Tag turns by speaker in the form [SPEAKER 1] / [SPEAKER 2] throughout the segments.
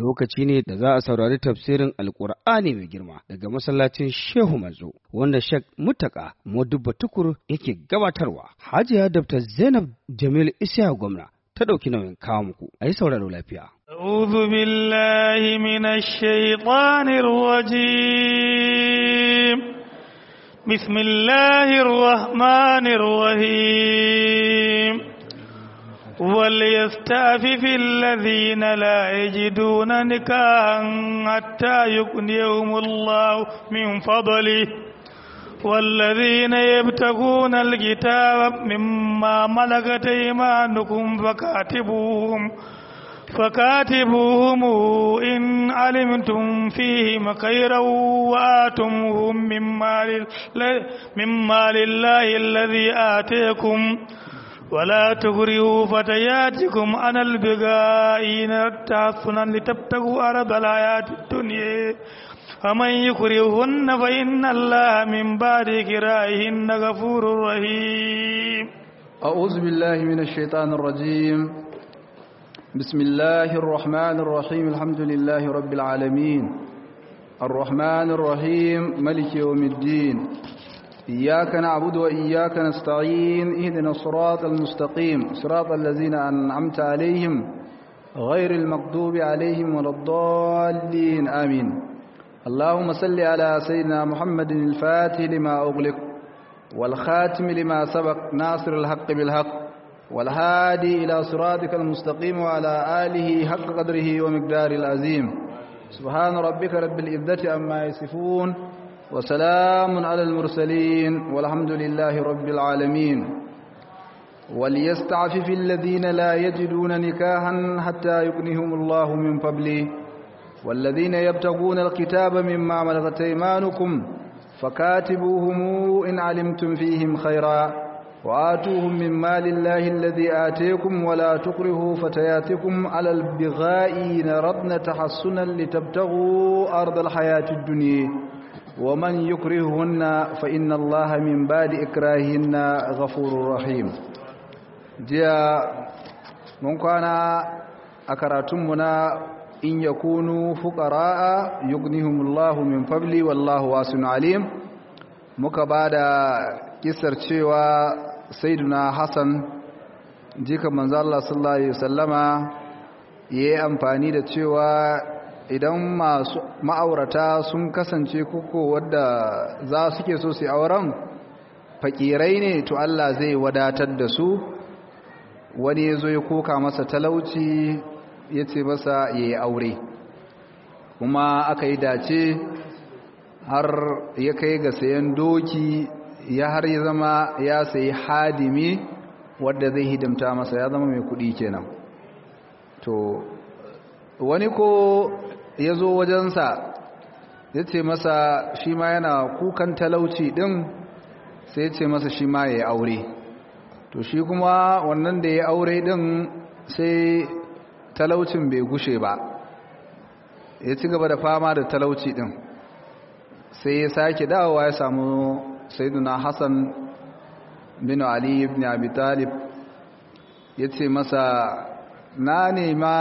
[SPEAKER 1] lokaci ne da za a saurari tafsirin alkur'ani mai girma daga masallacin shehu manzo wanda shek mutaka modubba tukur yake gabatarwa hajiya dr zainab jamil isya gwamna ta ɗauki nauyin kawo muku a yi sauraro lafiya
[SPEAKER 2] أعوذ بالله من الشيطان الرجيم بسم الله الرحمن الرحيم وليستعفف الذين لا يجدون نكاحا حتى يغنيهم الله من فضله والذين يبتغون الكتاب مما ملكت ايمانكم فكاتبوهم فكاتبوهم إن علمتم فيهم خيرا وآتموهم مما, مما لله الذي آتيكم ولا تكرهوا فتياتكم عن البغاء تحصنا لتبتغوا أرض الحياة الدنيا فمن يكرهن فإن الله من بعد كراههن غفور رحيم
[SPEAKER 3] أعوذ بالله من الشيطان الرجيم بسم الله الرحمن الرحيم الحمد لله رب العالمين الرحمن الرحيم ملك يوم الدين إياك نعبد وإياك نستعين اهدنا الصراط المستقيم صراط الذين أنعمت عليهم غير المغضوب عليهم ولا الضالين آمين اللهم صل على سيدنا محمد الفاتح لما أغلق والخاتم لما سبق ناصر الحق بالحق والهادي إلى صراطك المستقيم وعلى آله حق قدره ومقدار العظيم سبحان ربك رب العزة أما يصفون وسلام على المرسلين والحمد لله رب العالمين وليستعفف الذين لا يجدون نكاحا حتى يغنيهم الله من فضله والذين يبتغون الكتاب مما ملكت ايمانكم فكاتبوهم إن علمتم فيهم خيرا وآتوهم من مال الله الذي آتيكم ولا تكرهوا فتياتكم على البغاء نردن تحصنا لتبتغوا أرض الحياة الدنيا ومن يكرههن فإن الله من بعد إكراههن غفور رحيم جاء من كان أكراتمنا إن يكونوا فقراء يغنيهم الله من فضله والله واسع عليم مكبادا kisar cewa saiduna hassan jika manzo Allah sallallahu alaihi wasallama yayi amfani da cewa idan masu ma'aurata sun kasance koko wadda za suke so su auren fakirai ne to Allah zai wadatar da su wani yazo ya koka masa talauci yace masa yayi aure kuma aka yi dace har ya kai ga sayan doki ya har ya zama ya sayi hadimi wadda zai hidimta masa ya zama mai kudi kenan to wani ko ya zo wajensa ya ce masa shi ma yana kukan talauci din sai ce masa shi ma ya yi aure to shi kuma wannan da ya aure din sai talaucin bai gushe ba ya ci gaba da fama da talauci din sai ya sake dawowa ya samu sayyiduna hassan bin ali ibn abi talib ya ce masa na nema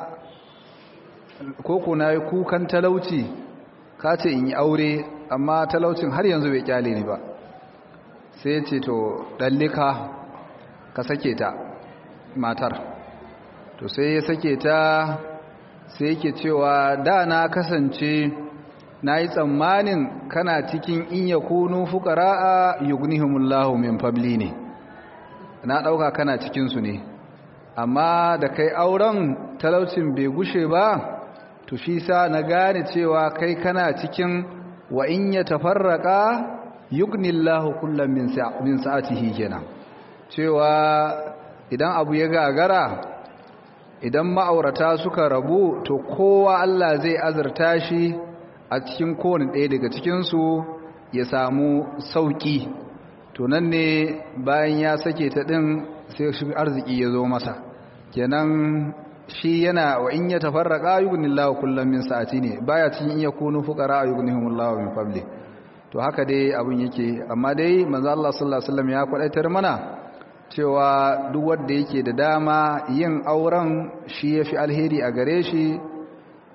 [SPEAKER 3] koko na yi kukan talauci ka ce in yi aure amma talaucin har yanzu bai kyale ni ba sai ya ce to ɗallika ka sake ta matar to sai ya sake ta sai yake cewa da na kasance na yi tsammanin kana cikin in ya kunu fukara'a yugnihumullahu min fabli ne na ɗauka kana cikinsu ne amma da kai auren talaucin bai gushe ba to shi sa na gane cewa kai kana cikin wa in ya tafarraka yugnillahu kullum min sa'atihi kenan cewa idan abu ya gagara idan ma'aurata suka rabu to kowa Allah zai azurta shi a cikin kowane ɗaya daga cikinsu ya samu sauƙi to nan ne bayan ya sake ta ɗin sai shi arziki ya zo masa kenan shi yana wa in ya tafarraqa yughnillahu kullam min sa'ati ne baya cikin in yakunu fuqara yughnihumullahu min fadli to haka dai abun yake amma dai manzo Allah sallallahu alaihi wasallam ya kwadaitar mana cewa duk wanda yake da dama yin auren shi yafi alheri a gare shi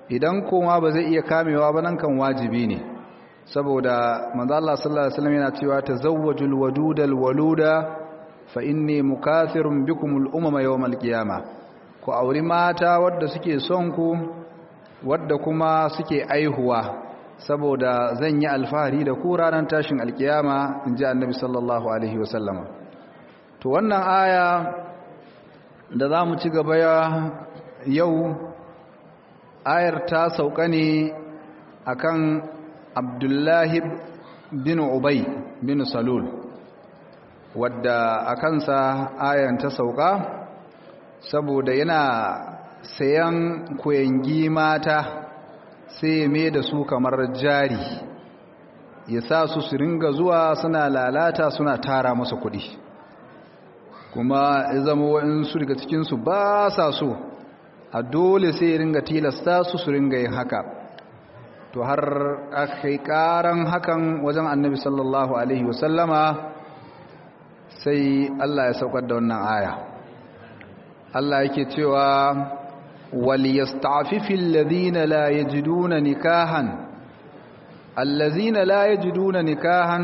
[SPEAKER 3] idan kuma ba zai iya kamewa ba nan kan wajibi ne saboda manzo Allah sallallahu alaihi wasallam yana cewa tazawwajul wadudal waluda fa inni mukathirun bikum al umama yawmal qiyamah ku auri mata wadda suke son ku wadda kuma suke aihuwa saboda zan yi alfahari da ku ranar tashin alkiyama inji annabi sallallahu alaihi wasallama to wannan aya da za mu ci gaba yau ayar ta sauka ne akan abdullahi bin ubay bin salul wadda a kansa ayan ta sauka saboda yana sayan kuyangi mata sai mai da su kamar jari ya sa su su ringa zuwa suna lalata suna tara masa kuɗi kuma ya zama waɗansu daga cikinsu ba sa so a dole sai ya ringa tilasta su su ringa yin haka to har aka yi ƙaran hakan wajen annabi sallallahu alaihi wasallama sai Allah ya saukar da wannan aya Allah yake cewa waliyasta'fifil ladina la yajiduna nikahan allazina la yajiduna nikahan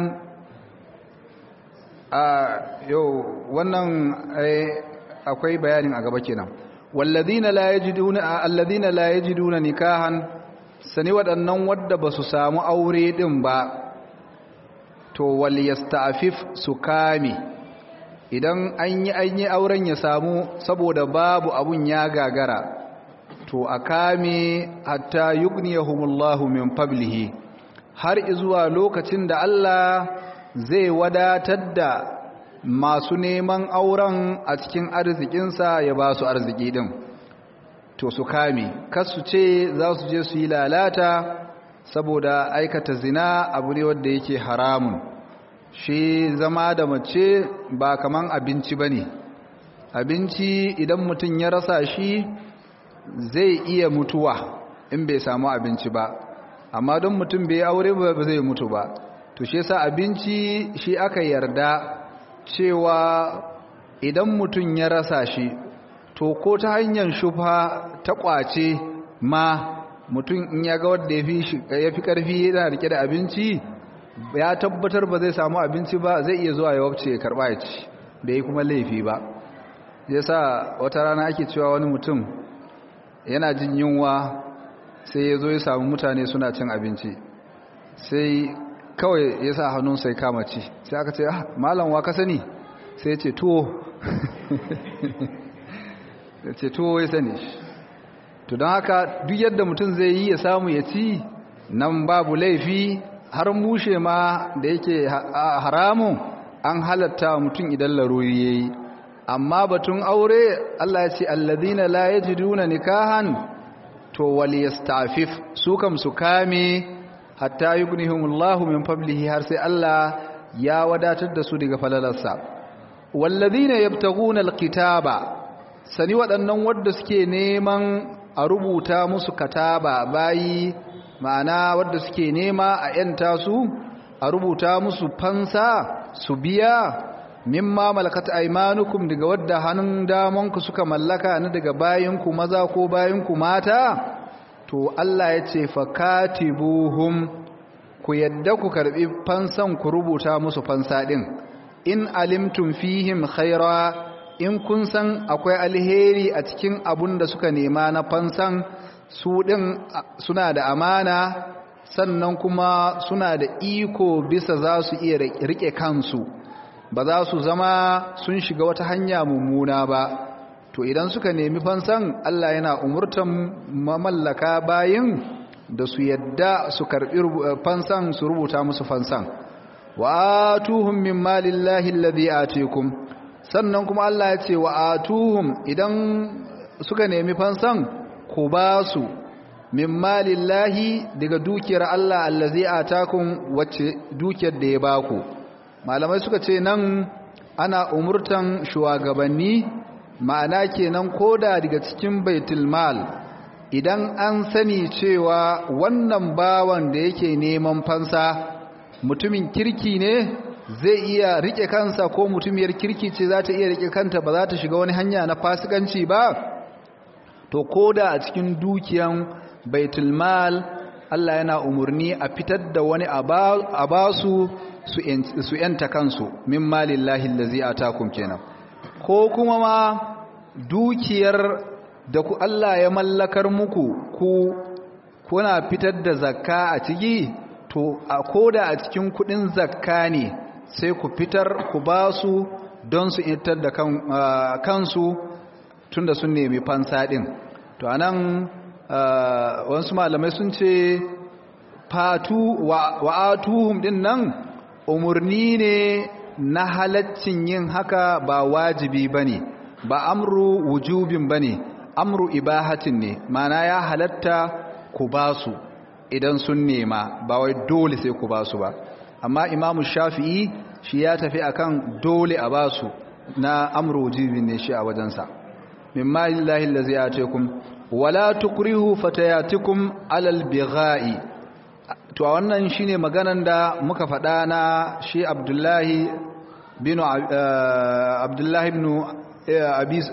[SPEAKER 3] a yau wannan akwai bayanin a gaba kenan wallazina la yajiduna allazina la yajiduna nikahan sani waɗannan wadda ba su samu aure din ba to waliyasta'fif su kame idan an yi an yi auren ya samu saboda babu abun ya gagara to a kame hatta yughniyahumullahu min fablihi har izuwa lokacin da Allah zai wadatar da masu neman auren a cikin arzikinsa ya ba su arziki din to su kame kasu ce za su je su yi lalata saboda aikata zina abu ne wanda yake haramun shi zama da mace ba kaman abinci ba ne abinci idan mutum ya rasa shi zai iya mutuwa in bai samu abinci ba amma don mutum bai aure ba zai mutu ba to shi yasa abinci shi aka yarda cewa idan mutum ya rasa shi to ko ta hanyar shufa ta kwace ma mutum in ya ga wanda ya fi karfi yana rike da abinci ya tabbatar ba zai samu abinci ba zai iya zuwa ya wabce ya karba ya ci bai yi kuma laifi ba yasa wata rana ake cewa wani mutum yana jin yunwa sai ya zo ya samu mutane suna cin abinci sai kawai ya sa hannun sai kama ci sai aka ce ah malam wa ka sani sai ya ce tuwo ya ce tuwo ya sani to don haka duk yadda mutum zai yi ya samu ya ci nan babu laifi har mushe ma da yake haramun an halatta mutum idan laruri ya yi amma batun aure Allah ya ce alladhina la yajiduna nikahan to waliyastafif su kam su kame hatta yughnihumullahu min fadlihi har sai Allah ya wadatar da su daga falalarsa walladhina yabtaguna alkitaba sani waɗannan wadda suke neman a rubuta musu kataba bayi ma'ana wadda suke nema a yanta su a rubuta musu fansa su biya mimma malakat aymanukum daga wadda hannun damanku suka mallaka na daga bayinku maza ko bayinku mata to Allah ya ce fakatibuhum ku yadda ku karbi fansan ku rubuta musu fansa din in alimtum fihim khaira in kun san akwai alheri a cikin abun da suka nema na fansan su din suna da amana sannan kuma suna da iko bisa za su iya rike kansu ba za su zama sun shiga wata hanya mummuna ba to idan suka nemi fansan Allah yana umurtan mamallaka bayin da su yadda su karbi fansan su rubuta musu fansan wa atuhum min malillahi alladhi atikum sannan kuma Allah ya ce wa atuhum idan suka nemi fansan ku ba su min malillahi daga dukiyar Allah allazi atakum wacce dukiyar da ya baku malamai suka ce nan ana umurtan shugabanni ma'ana kenan koda daga cikin baitul mal idan an sani cewa wannan bawan da yake neman fansa mutumin kirki ne zai iya rike kansa ko mutumiyar kirki ce za ta iya rike kanta ba za ta shiga wani hanya na fasikanci ba to koda a cikin dukiyan baitul mal Allah yana umurni a fitar da wani a ba su su yanta kansu min malillahi allazi atakum kenan ko kuma ma dukiyar da ku Allah ya mallakar muku ku kuna fitar da zakka a ciki to a koda a cikin kudin zakka ne sai ku fitar ku ba su don su itar da kansu tunda sun nemi fansa din to anan wasu malamai sun ce fatu wa atuhum din nan umurni ne na halaccin yin haka ba wajibi bane ba amru wujubin bane amru ibahatin ne mana ya halatta ku ba su idan sun nema ba wai dole sai ku ba su ba amma imamu shafi'i shi ya tafi akan dole a ba su na amru wujubin ne shi a wajensa mimma lillahi allazi atikum wala tukrihu fatayatikum alal bigha'i to wannan shine maganan da muka faɗa na shi Abdullahi bin Abdullahi ibn Abis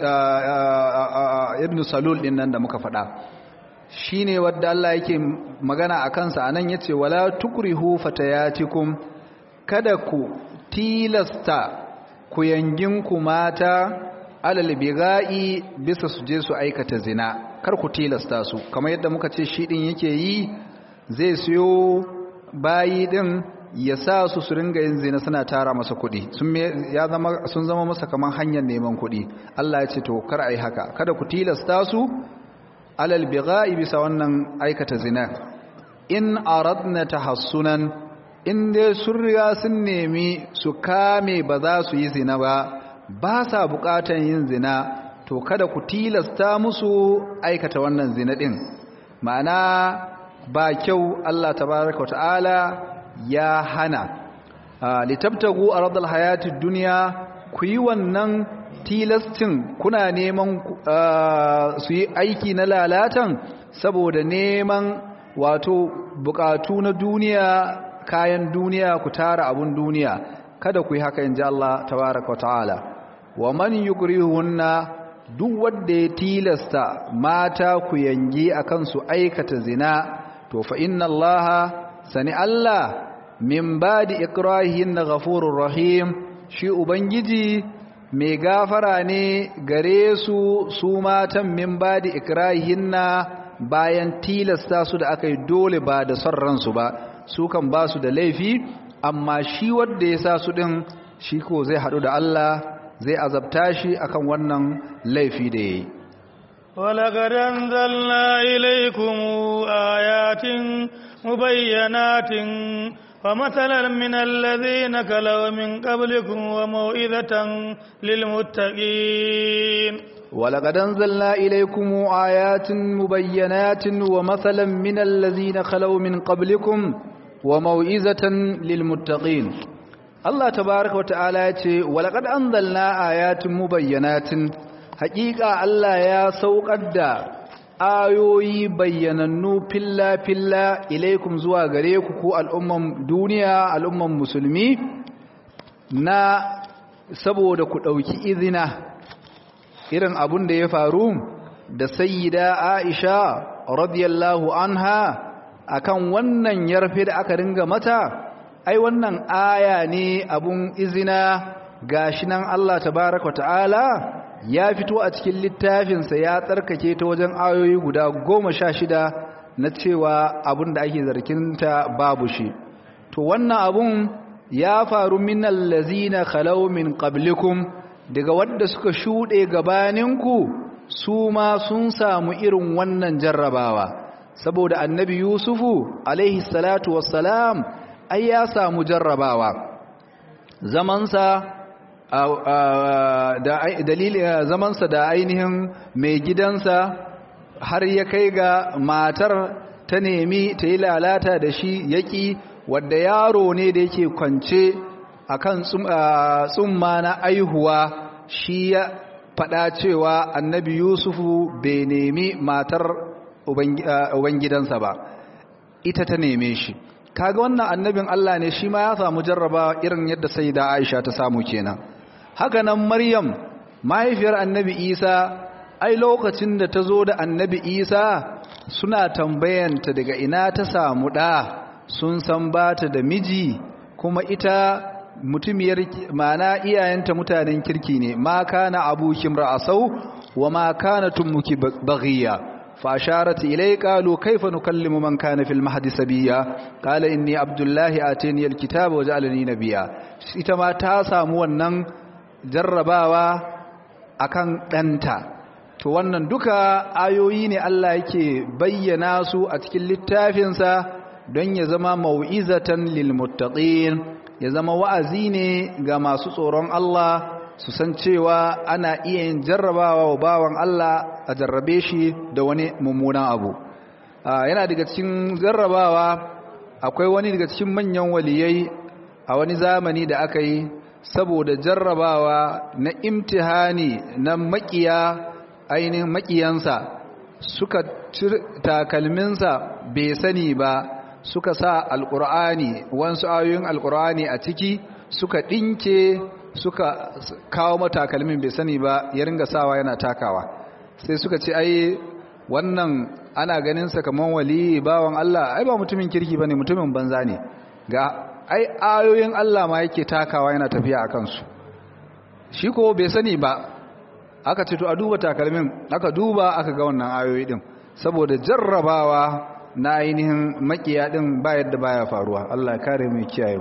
[SPEAKER 3] ibn Salul din nan da muka faɗa shine wanda Allah yake magana a kansa anan yace wala tukrihu fatayatikum kada ku tilasta ku yanginku mata alal biga'i bisa su je su aikata zina kar ku tilasta su kamar yadda muka ce shi din yake yi zai siyo bayi din ya sa su su ringa yin zina suna tara masa kuɗi sun ya zama sun zama masa kamar hanyar neman kuɗi Allah ya ce to kar ai haka kada ku tilasta su alal biga'i bisa wannan aikata zina in aradna tahassunan in dai sun riga sun nemi su kame ba za su yi zina ba ba sa bukatan yin zina to kada ku tilasta musu aikata wannan zina din ma'ana ba kyau Allah tabaraka ta'ala ya hana litabtagu aradal hayatid dunya ku yi wannan tilastin kuna neman su yi aiki na lalatan saboda neman wato bukatu na duniya kayan duniya ku tara abun duniya kada ku yi haka inji Allah tabaraka ta'ala wa man yukrihunna duk wanda ya tilasta mata ku yangi akan su aikata zina to fa inna allaha sani Allah min badi ikrahin ghafurur rahim shi ubangiji mai gafara ne gare su su matan min badi ikrahinna bayan tilasta su da aka yi dole ba da son ransu ba su kan ba su da laifi amma shi wanda ya sa su din shi ko zai haɗu da Allah zai azabta shi akan wannan laifi da yayi
[SPEAKER 2] ولقد أنزلنا إليكم آيات مبينات ومثلا من الذين كلوا من قبلكم وموئذة للمتقين
[SPEAKER 3] ولقد أنزلنا إليكم آيات مبينات ومثلا من الذين خلوا من قبلكم وموئذة للمتقين الله تبارك وتعالى ولقد أنزلنا آيات مبينات حقيقة الله يا سوق الدار ayoyi bayyanannu filla-filla ilaikum zuwa gare ku ko al'umman duniya al'umman musulmi na saboda ku ɗauki izina irin abun da ya faru da sayyida aisha radiyallahu anha akan wannan yarfe da aka ringa mata ai wannan aya ne abun izina gashi nan Allah tabaraka ta'ala ya fito a cikin littafinsa ya tsarkake ta wajen ayoyi guda goma sha shida na cewa abun da ake zarkinta babu shi to wannan abun ya faru min allazina khalaw min qablikum daga wanda suka shuɗe gabaninku su ma sun samu irin wannan jarrabawa saboda annabi yusufu alaihi salatu wassalam ai ya samu jarrabawa zamansa da dalilin zamansa da ainihin mai gidansa har ya kai ga matar ta nemi ta yi lalata da shi yaƙi wadda yaro ne da yake kwance a kan tsumma na aihuwa shi ya faɗa cewa annabi yusufu bai nemi matar ubangidansa ba ita ta neme shi kaga wannan annabin Allah ne shi ma ya samu jarraba irin yadda sai da Aisha ta samu kenan haka nan Maryam mahaifiyar annabi Isa ai lokacin da ta zo da annabi isa suna tambayanta daga ina ta samu ɗa sun san ba ta da miji kuma ita mutumiyar mana iyayenta mutanen kirki ne ma kana abukim ra'asau wa ma kana tummuki baghiya fa asharat ilay qalu kayfa nukallimu man kana fil mahdi sabiya qala inni abdullahi atani alkitaba wa ja'alani nabiyya ita ma ta samu wannan jarrabawa akan danta to wannan duka ayoyi ne Allah yake bayyana su a cikin littafinsa don ya zama mau'izatan lil muttaqin ya zama wa'azi ne ga masu tsoron Allah su san cewa ana iya yin jarrabawa wa bawan Allah a jarrabe shi da wani mummunan abu yana daga cikin jarrabawa akwai wani daga cikin manyan waliyai a wani zamani da aka yi saboda jarrabawa na imtihani na makiya ainihin makiyansa suka takalminsa bai sani ba suka sa alkur'ani wasu ayoyin alkur'ani a ciki suka ɗinke suka kawo matakalmin bai sani ba ya ringa sawa yana takawa sai suka ce ai wannan ana ganinsa kamar wali bawan Allah ai ba mutumin kirki ba ne mutumin banza ne ga ai ayoyin Allah ma yake takawa yana tafiya a kansu shi ko bai sani ba aka ce to a duba takalmin aka duba aka ga wannan ayoyi din saboda jarrabawa na ainihin makiya din ba yadda baya faruwa Allah ya kare mu kiyaye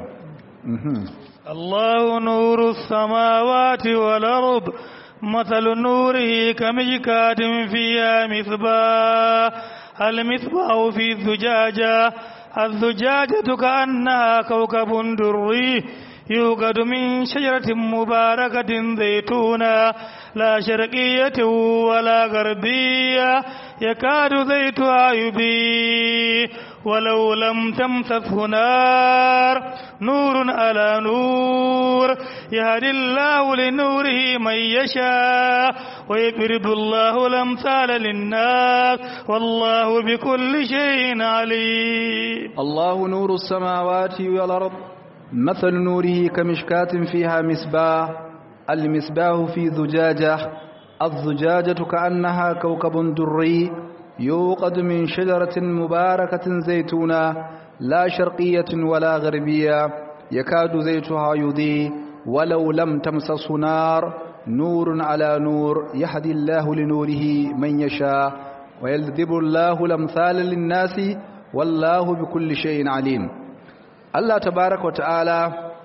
[SPEAKER 2] الله نور السماوات والأرض مثل نوره كمشكاة فيها مصباح المصباح في الزجاجة الزجاجة كأنها كوكب دري يوقد من شجرة مباركة زيتونة لا شرقية ولا غربية يكاد زيتها يبي ولو لم تمسسه نار نور على نور يهدي الله لنوره من يشاء ويقرض الله الأمثال للناس والله بكل شيء عليم
[SPEAKER 3] الله نور السماوات والأرض مثل نوره كمشكاة فيها مصباح المصباح في زجاجة الزجاجة كأنها كوكب دري يوقد من شجرة مباركة زيتونة لا شرقية ولا غربية يكاد زيتها يضيء ولو لم تمسسه نار نور على نور يهدي الله لنوره من يشاء ويلذب الله الأمثال للناس والله بكل شيء عليم Allah tabaraka wa ta'ala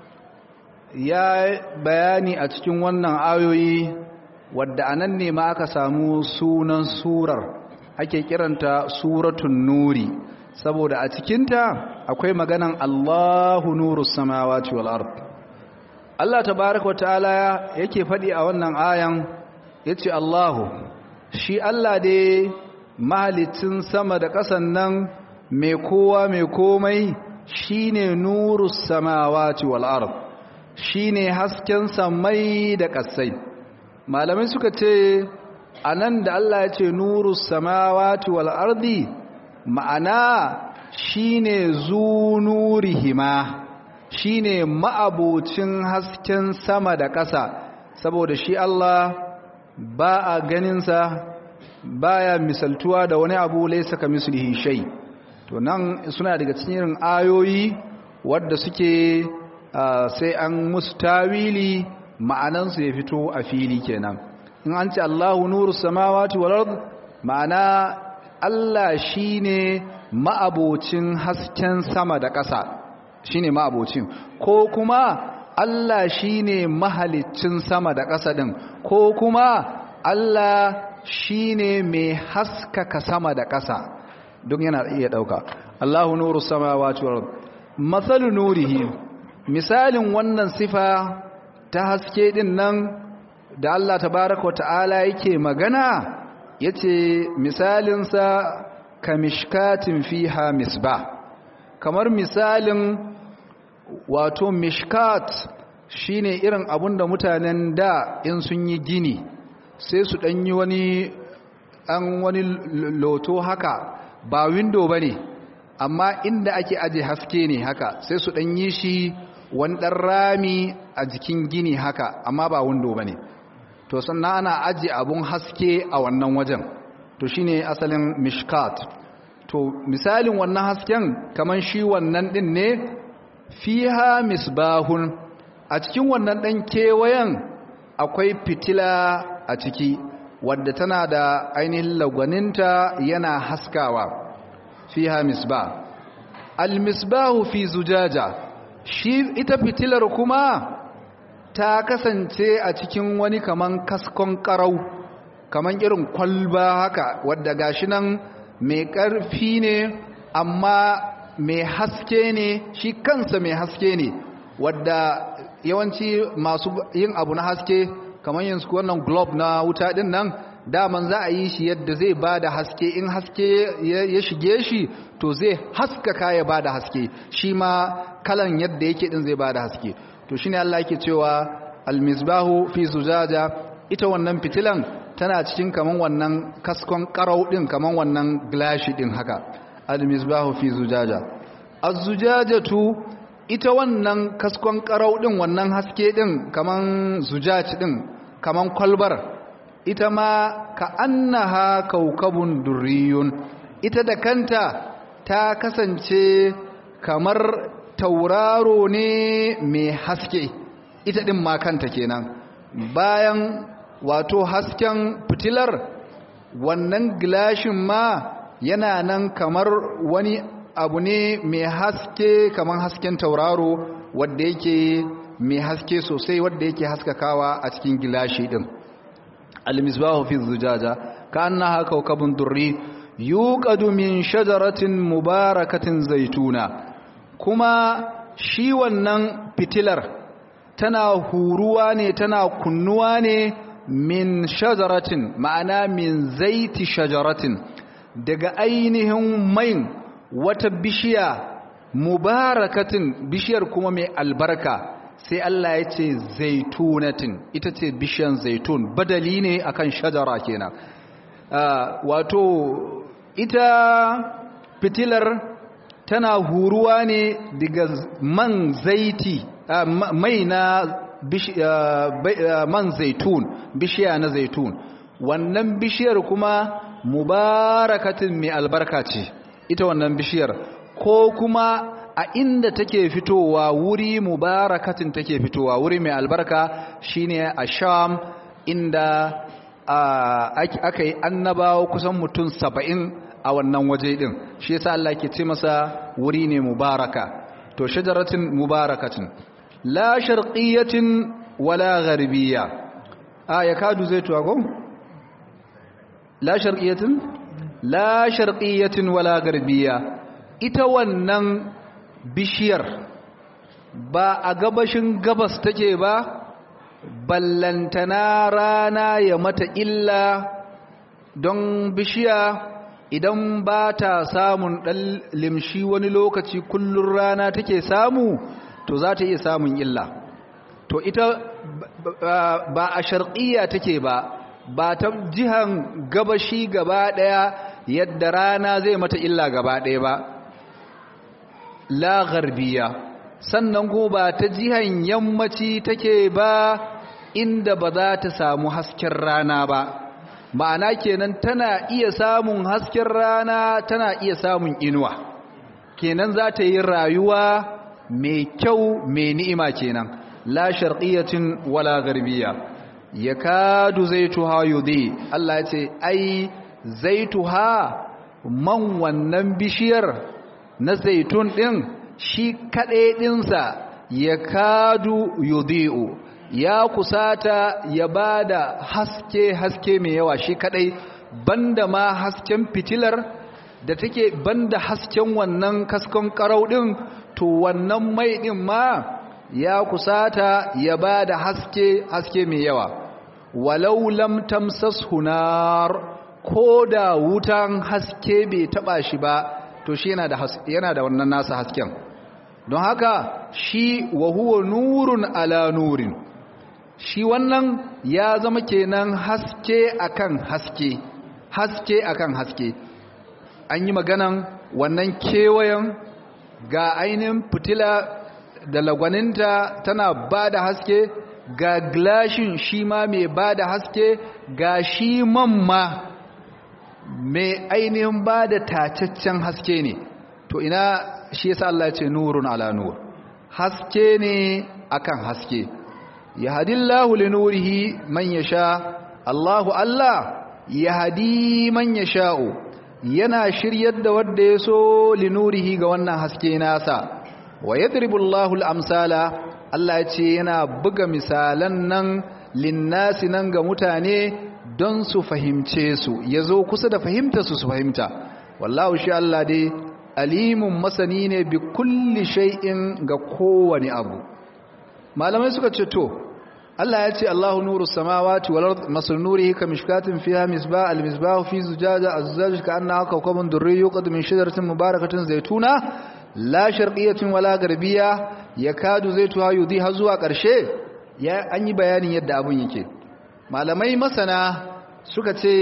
[SPEAKER 3] ya bayani a cikin wannan ayoyi wadda anan ne ma aka samu sunan surar ake kiranta suratun nuri saboda a cikinta akwai maganan Allahu nuru samawati wal ard Allah tabaraka wa ta'ala yake faɗi a wannan ayan yace Allahu shi Allah dai mahalicin sama da ƙasan nan mai kowa mai komai shine nuru samawati wal ard shine hasken samai da ƙasai malamai suka ce anan da Allah ya ce nuru samawati wal ardi ma'ana shine zu nurihima shine ma'abocin hasken sama da ƙasa saboda shi Allah ba a ganinsa baya misaltuwa da wani abu laysa kamislihi shay to nan suna daga cikin ayoyi wadda suke sai an musu tawili ma'anansu ya fito a fili kenan in an ce Allahu nuru samawati wal ard ma'ana Allah shine ma'abocin hasken sama da ƙasa shine ma'abocin ko kuma Allah shine mahaliccin sama da ƙasa din ko kuma Allah shine mai haskaka sama da ƙasa duk yana iya ɗauka Allahu nuru samawati wal ard mathalu nurihi misalin wannan sifa ta haske din nan da Allah tabaraka wa ta'ala yake magana yace misalinsa kamishkatin fiha misbah kamar misalin wato mishkat shine irin abun da mutanen da in sun yi gini sai su dan yi wani an wani loto haka ba window bane amma inda ake aje haske ne haka sai su dan yi shi wani dan rami a jikin gini haka amma ba window bane to sannan ana ajiye abun haske a wannan wajen to shine asalin mishkat to misalin wannan hasken kaman shi wannan din ne fiha misbahun a cikin wannan dan kewayen akwai fitila a ciki wadda tana da ainihin lagwaninta yana haskawa fiha misbah al-misbahu fi zujaja shi ita fitilar kuma ta kasance a cikin wani kaman kaskon karau kaman irin kwalba haka wadda gashi nan mai ƙarfi ne amma mai haske ne shi kansa mai haske ne wadda yawanci masu yin abu na haske kamar yanzu wannan globe na wuta din nan daman za a yi shi yadda zai ba da haske in haske ya shige shi to zai haskaka ya ba da haske shi ma kalan yadda yake din zai ba da haske to shine Allah yake cewa almisbahu fi zujaja ita wannan fitilan tana cikin kaman wannan kaskon karau din kaman wannan glashi din haka almisbahu fi zujaja az-zujajatu ita wannan kaskon karau din wannan haske din kaman zujaj din kaman kwalbar ita ma ka annaha kaukabun durriyun ita da kanta ta kasance kamar tauraro ne mai haske ita din ma kanta kenan bayan wato hasken fitilar wannan gilashin ma yana nan kamar wani abu ne mai haske kamar hasken tauraro wadda yake mai haske sosai wadda yake haskakawa a cikin gilashi din المصباح في الزجاجة كأنها كوكب دري يوقد من شجرة مباركة زيتونة كما shi wannan fitilar tana huruwa ne tana kunnuwa ne min shajaratin ma'ana min zaiti shajaratin daga ainihin main wata bishiya mubarakatin bishiyar kuma mai albarka sai Allah ya ce zaitunatin ita ce bishiyan zaitun badali ne akan shajara kenan wato ita fitilar tana huruwa ne daga man zaiti mai na man zaitun bishiya na zaitun wannan bishiyar kuma mubarakatin mai albarka ce ita wannan bishiyar ko kuma a inda take fitowa wuri mubarakatin take fitowa wuri mai albarka shine a sham inda aka yi annabawa kusan mutum saba'in a wannan waje din shi yasa Allah ke ce masa wuri ne mubaraka to shajaratin mubarakatin la sharqiyatin wala gharbiyya a ya kadu zai tuwa ko la sharqiyatin la sharqiyatin wala gharbiyya ita wannan bishiyar ba a gabashin gabas take ba ballantana rana ya mata illa don bishiya idan ba ta samun ɗan limshi wani lokaci kullum rana take samu to za ta iya samun illa to ita ba a sharƙiya take ba ba ta jihan gabashi gaba ɗaya yadda rana zai mata illa gaba ɗaya ba la garbiya sannan ko ba ta jihan yammaci take ba inda ba za ta samu hasken rana ba ma'ana kenan tana iya samun hasken rana tana iya samun inuwa kenan za ta yi rayuwa mai kyau mai ni'ima kenan la sharqiyatin wala garbiya yakadu zaituha yudi Allah ya ce ai zaituha man wannan bishiyar na zaitun din shi kaɗai ɗinsa ya kadu yudi'u ya kusata ya ba da haske-haske mai yawa shi kaɗai banda ma hasken fitilar da take banda hasken wannan kaskon karau ɗin to wannan mai ɗin ma ya kusata ya ba da haske-haske mai yawa walau lam tamsas hunar ko da wutan haske bai taɓa shi ba to shi yana da wannan nasa hasken don haka shi wa huwa nurun ala nurin shi wannan ya zama kenan haske akan haske haske akan haske an yi maganan wannan kewayen ga ainihin fitila da lagwaninta tana ba da haske ga glashin shi ma mai ba da haske ga shi man ma mai ainihin ba da tacaccen haske ne to ina shi yasa Allah ya ce nurun ala nur haske ne akan haske yahdillahu linurihi man yasha Allahu Allah yahdi man yasha'u yana shiryar da wanda ya so linurihi ga wannan haske nasa wa yadribu Allahu al-amsala Allah ya ce yana buga misalan nan linnasi nan ga mutane don su fahimce su yazo kusa da fahimta su su fahimta wallahu shi Allah dai alimun masani ne bi kulli shay'in ga kowane abu malamai suka ce to Allah ya ce Allahu nuru samawati wal ard masal nurihi ka mishkatin fiha misbah al misbah fi zujaja az-zujaj ka annaha kawkabun durri yuqad min shajaratin mubarakatin zaytuna la sharqiyyatin wala garbiya yakadu zaytuha yudhi har zuwa karshe ya an yi bayanin yadda abun yake malamai masana suka ce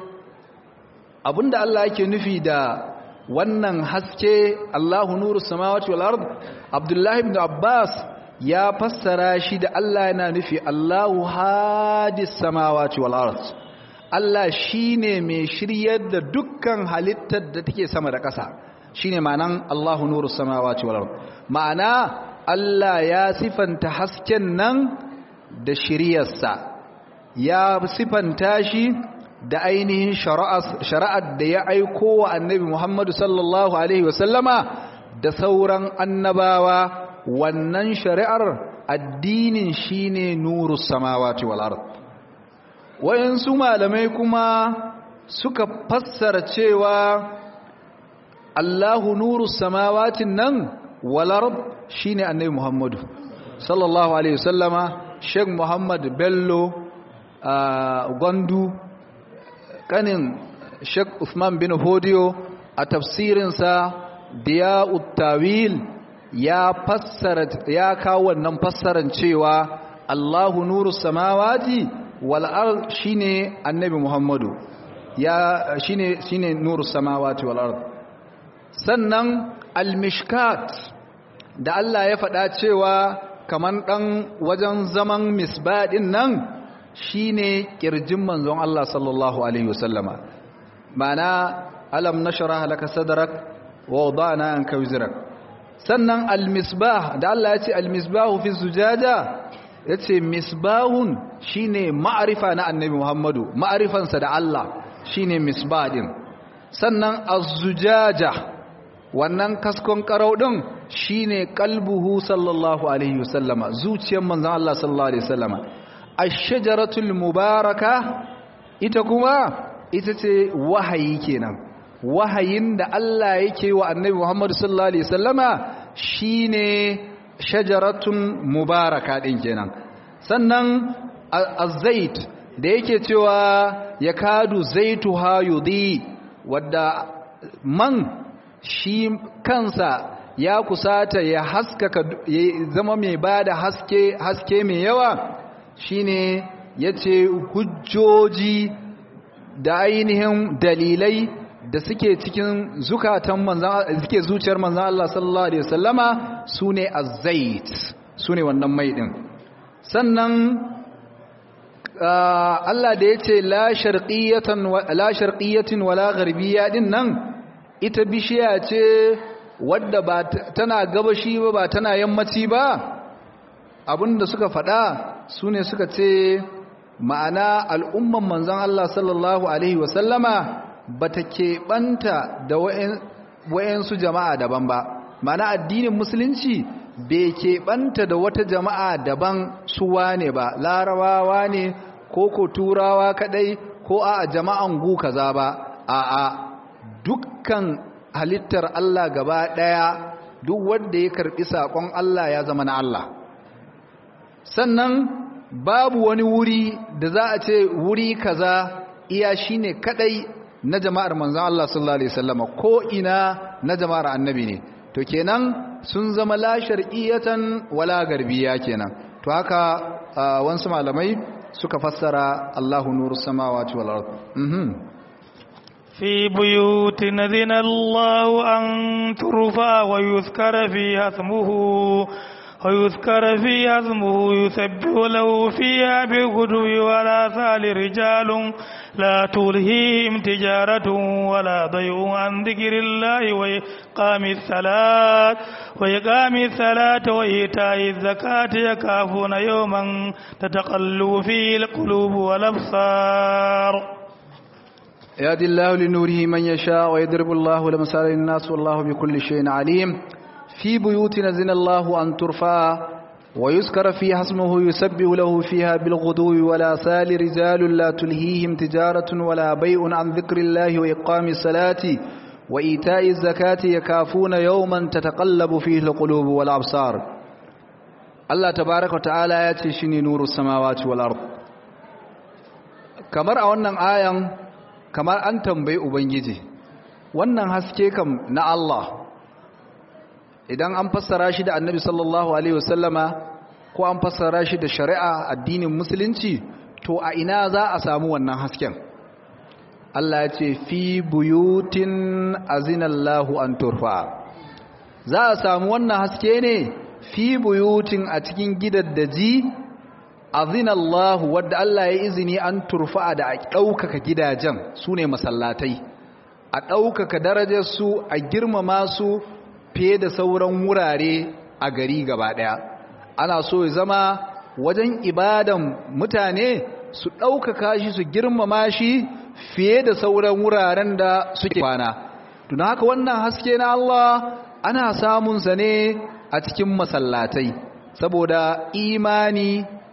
[SPEAKER 3] abinda Allah yake nufi da wannan haske Allahu nuru samawati wal ard Abdullah ibn Abbas ya fassara shi da Allah yana nufi Allahu hadis samawati wal ard Allah shine mai shiryar da dukkan halittar da take sama da ƙasa shine ma'anan Allahu nuru samawati wal ard ma'ana Allah ya sifanta hasken nan da shiryarsa ya sifanta shi da ainihin shari'ar da ya aiko wa annabi Muhammadu sallallahu Alaihi wasallama da sauran annabawa wannan shari'ar addinin shine nuru samawati wal ard wayansu malamai kuma suka fassara cewa Allahu nuru samawatin nan wal ard shine annabi Muhammadu sallallahu alaihi wasallama Sheikh Muhammad Bello Gwandu kanin Sheikh Uthman bin Hodiyo a tafsirinsa Diya'ut Tawil ya fassara ya kawo wannan fassaran cewa Allahu nuru samawati wal ard shine Annabi Muhammadu ya shine shine nuru samawati wal ard sannan al-mishkat da Allah ya faɗa cewa kaman dan wajen zaman misbadin nan shine kirjin manzon Allah sallallahu alaihi wasallama mana alam nashrah laka sadrak wa wada'na anka wizrak sannan almisbah da Allah ya ce almisbahu fi zujaja yace misbahun shine ma'arifa na annabi Muhammadu ma'arifansa da Allah shine misbah din sannan az-zujaja wannan kaskon karau din shine qalbuhu sallallahu alaihi wasallama zuciyar manzon Allah sallallahu alaihi wasallama ash-shajaratul mubaraka ita kuma ita ce wahayi kenan wahayin da Allah yake wa annabi Muhammad sallallahu alaihi wasallama shine shajaratun mubaraka din kenan sannan az-zait da yake cewa yakadu zaituha yudi wadda man shi kansa ya kusata ya haskaka ya zama mai bada haske haske mai yawa shine yace hujjoji da ainihin dalilai da suke cikin zukatan manzan suke zuciyar manzan Allah sallallahu alaihi wasallama sune az-zait sune wannan mai din sannan Allah da yace la sharqiyatan la sharqiyatin wala gharbiyya din nan ita bishiya ce wadda ba tana gabashi ba ba tana yammaci ba abinda suka faɗa sune suka ce ma'ana al'umman manzan Allah sallallahu alaihi wasallama ba ta keɓanta da wa'yansu jama'a daban ba mana addinin musulunci bai keɓanta da wata jama'a daban suwa ne ba larabawa ne ko ko turawa kadai ko a jama'an gu kaza ba a a dukkan halittar Allah gaba ɗaya duk wanda ya karɓi saƙon Allah ya zama na Allah sannan babu wani wuri da za a ce wuri kaza iya shine kadai na jama'ar manzon Allah sallallahu alaihi wasallama ko ina na jama'ar annabi ne to kenan sun zama la shar'iyatan wala garbiya kenan to haka wasu malamai suka fassara Allahu nurus samawati wal ard mhm
[SPEAKER 2] في بيوت نذن الله أن ترفع ويذكر فيها اسمه ويذكر فيها اسمه يسبح له فيها بالغدو ولا ثال رجال لا تلهيهم تجارة ولا ضيع عن ذكر الله وإقام الصلاة وإقام الصلاة وإيتاء الزكاة يخافون يوما تتقلب فيه القلوب والأبصار
[SPEAKER 3] يهدي الله لنوره من يشاء ويضرب الله لمثال للناس والله بكل شيء عليم في بيوت نزل الله أن ترفع ويذكر فيها اسمه يسبح له فيها بالغدو ولا سال رجال لا تلهيهم تجارة ولا بيع عن ذكر الله وإقام الصلاة وإيتاء الزكاة يكافون يوما تتقلب فيه القلوب والأبصار الله تبارك وتعالى يتشني نور السماوات والأرض kamar a wannan ayan kamar an tambayi ubangiji wannan haske kam na Allah idan an fassara shi da annabi sallallahu alaihi wasallama ko an fassara shi da shari'a addinin musulunci to a ina za a samu wannan hasken Allah ya ce fi buyutin azinallahu an turfa za a samu wannan haske ne fi buyutin a cikin gidaddaji azinallahu wadda Allah ya izini an turfa da a ɗaukaka gidajen su ne masallatai a ɗaukaka darajarsu a girmama su fiye da sauran wurare a gari gaba ɗaya ana so ya zama wajen ibadan mutane su ɗaukaka shi su girmama shi fiye da sauran wuraren da suke kwana tuna haka wannan haske na Allah ana samunsa ne a cikin masallatai saboda imani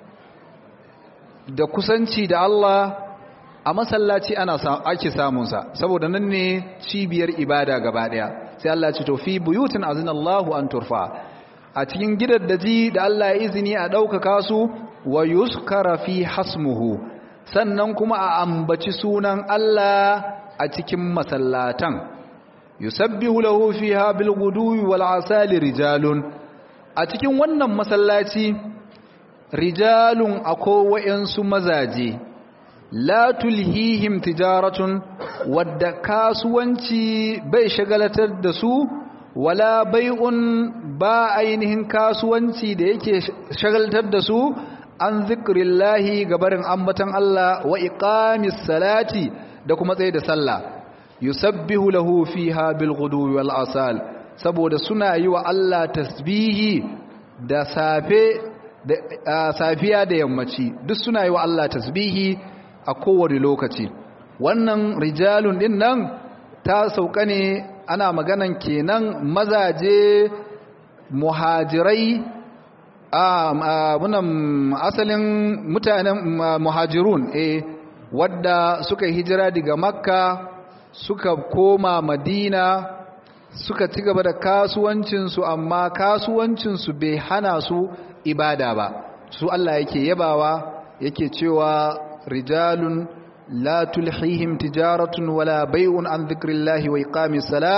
[SPEAKER 3] da kusanci da Allah a masallaci ana ake samunsa saboda nan ne cibiyar ibada gaba daya sai Allah ya ce to fi buyutin azinallahu an turfa a cikin gidaddaji da Allah ya izini a ɗaukaka su wa yuskara fi hasmuhu sannan kuma a ambaci sunan Allah a cikin masallatan yusabbihu lahu fiha bil ghuduwi wal asali rijalun a cikin wannan masallaci rijalun akwai wa'yansu mazaje la tulhihim tijaratun wadda kasuwanci bai shagalatar da su wala bai'un ba ainihin kasuwanci da yake shagaltar da su an zikrillahi gabarin ambatan Allah wa iqamis salati da kuma tsaye da sallah yusabbihu lahu fiha bil ghuduwi wal asal saboda suna yi wa Allah tasbihi da safe da safiya da yammaci duk suna yi wa Allah tasbihi a kowane lokaci wannan rijalun din nan ta sauka ne ana maganan kenan mazaje muhajirai abunan asalin mutanen muhajirun eh wadda suka hijira daga makka suka koma madina suka ci gaba da kasuwancinsu amma kasuwancinsu bai hana su ibada ba su Allah yake yabawa yake cewa rijalun la tulhihim tijaratun wala bai'un an dhikrillahi wa iqamis salah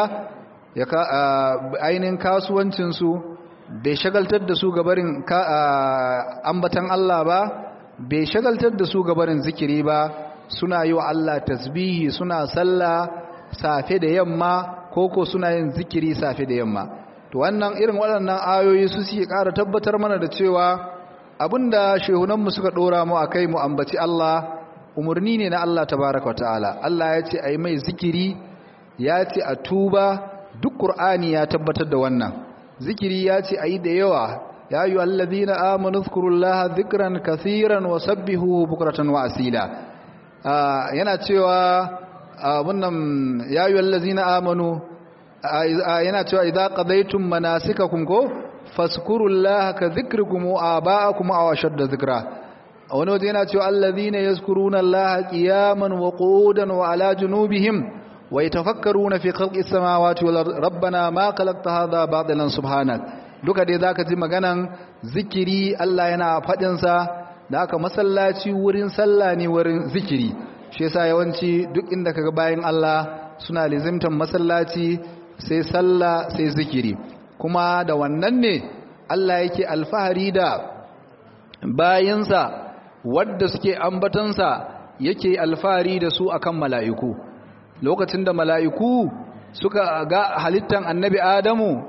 [SPEAKER 3] ainin kasuwancin su bai shagaltar da su gabarin ambatan Allah ba bai shagaltar da su gabarin zikiri ba suna yi wa Allah tasbihi suna sallah safe da yamma koko suna yin zikiri safe da yamma to wannan irin waɗannan ayoyi su suke ƙara tabbatar mana da cewa abinda shehunanmu suka ɗora mu a kai mu ambaci Allah umarni ne na Allah tabaraka ta'ala Allah ya ce a yi mai zikiri ya ce a tuba duk ƙur'ani ya tabbatar da wannan zikiri ya ce a yi da yawa ya yi allazina amanu zkurullaha zikran kathiran wa sabbihu bukratan wa asila yana cewa wannan ya yi allazina amanu yana cewa idza qadaytum manasikakum ko fazkurullaha ka dhikrikum aba'akum aw ashadda dhikra wani waje yana cewa allazina yazkuruna allaha qiyaman wa qu'udan wa ala junubihim wa yatafakkaruna fi khalqis samawati wal rabbana ma khalaqta hadha batilan subhanak duka dai zaka ji maganan zikiri Allah yana fadin sa da aka masallaci wurin sallah ne wurin zikiri shi yasa yawanci duk inda kaga bayan Allah suna lizimtan masallaci sai sallah sai zikiri kuma da wannan ne Allah yake alfahari da bayinsa wadda suke ambatansa yake alfahari da su akan mala'iku lokacin da mala'iku suka ga halittan annabi Adamu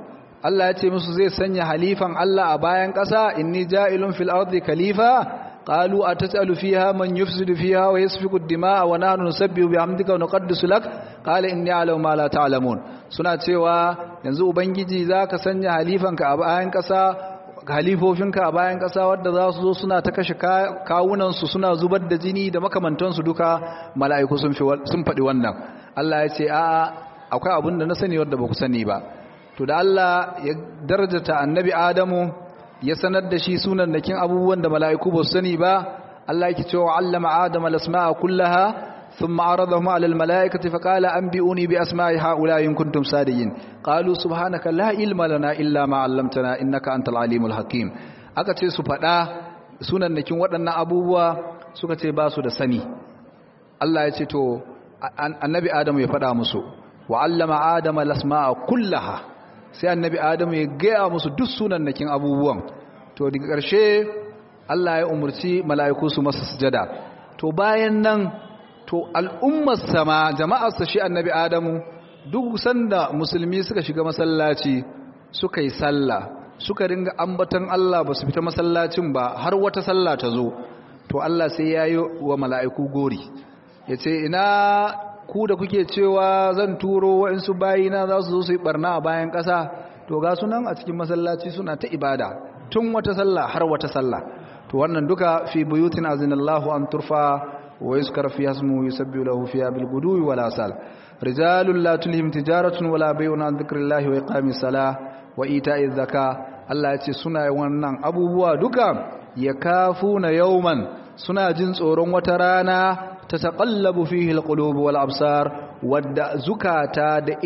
[SPEAKER 3] Allah ya ce musu zai sanya halifan Allah a bayan ƙasa inni ja'ilun fil ardi khalifa qalu atasalu fiha man yufsidu fiha wa yasfiku ad-dima'a wa nahnu nusabbihu bihamdika wa nuqaddisu lak qala inni a'lamu ma la ta'lamun suna cewa yanzu ubangiji zaka sanya halifanka a bayan ƙasa halifofinka a bayan ƙasa wadda za su zo suna ta kashe kawunansu suna zubar da jini da makamantansu duka mala'iku sun faɗi wannan Allah ya ce a akwai abin da na sani wadda ba ku sani ba to da Allah ya darjata annabi Adamu ya sanar da shi sunan nakin abubuwan da mala'iku ba su sani ba Allah yake cewa allama Adama al-asma'a kullaha ثم عرضهم على الملائكة فقال أنبئوني بأسماء هؤلاء إن كنتم صادقين قالوا سبحانك لا علم لنا إلا ما علمتنا إنك أنت العليم الحكيم aka ce su faɗa sunannakin waɗannan abubuwa suka ce ba su da sani Allah ya ce to annabi Adamu ya faɗa musu wa allama Adama lasma'a kullaha sai annabi Adamu ya gaya musu duk sunannakin abubuwan to daga ƙarshe Allah ya umurci mala'iku su masa sujada to bayan nan to al'ummar sama jama'arsa shi annabi adamu duk sanda musulmi suka shiga masallaci suka yi sallah suka ringa ambatan Allah ba su fita masallacin ba har wata sallah ta zo to Allah sai ya yi wa mala'iku gori ya ce ina ku da kuke cewa zan turo waɗansu bayina za su zo su yi barna a bayan ƙasa to ga sunan a cikin masallaci suna ta ibada tun wata sallah har wata sallah to wannan duka fi buyutin azinallahu an turfa ويذكر فيها اسمه يسبح له فيها بالغدو والآصال رجال لا تلهم تجارة ولا بيع عن ذكر الله وإقام الصلاة وإيتاء الزكاة Allah ya ce suna wannan abubuwa duka ya kafuna yauman suna jin tsoron wata rana ta taƙallabu fihi alqulub wal absar wadda zukata da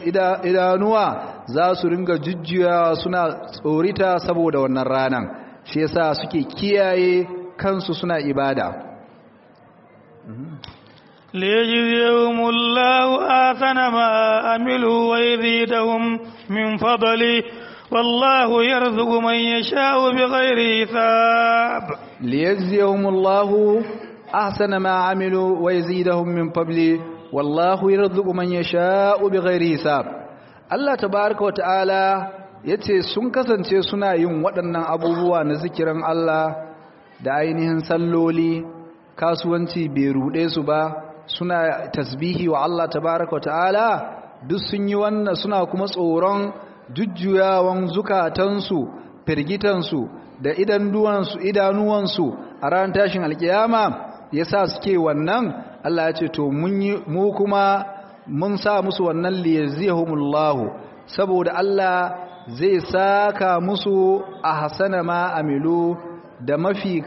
[SPEAKER 3] idanuwa za su ringa jujjuya suna tsorita saboda wannan ranan shi yasa suke kiyaye kansu suna ibada
[SPEAKER 2] ليجزيهم الله آثن ما عملوا ويزيدهم من فضله والله يرزق من يشاء بغير حساب
[SPEAKER 3] ليجزيهم الله أحسن ما عملوا ويزيدهم من فضله والله يرزق من يشاء بغير حساب Allah tabaraka wata'ala yace sun kasance suna yin waɗannan abubuwa na zikirin Allah da ainihin salloli kasuwanci bai ruɗe su ba suna tasbihi wa Allah tabaraka ta'ala duk sun yi wannan suna kuma tsoron jujjuyawan zukatansu firgitansu da idanuwansu idanuwansu a ran tashin alkiyama yasa suke wannan Allah ya ce to mun yi mu kuma mun sa musu wannan liyazihumullahu saboda Allah zai saka musu a hasana ma amilu da mafi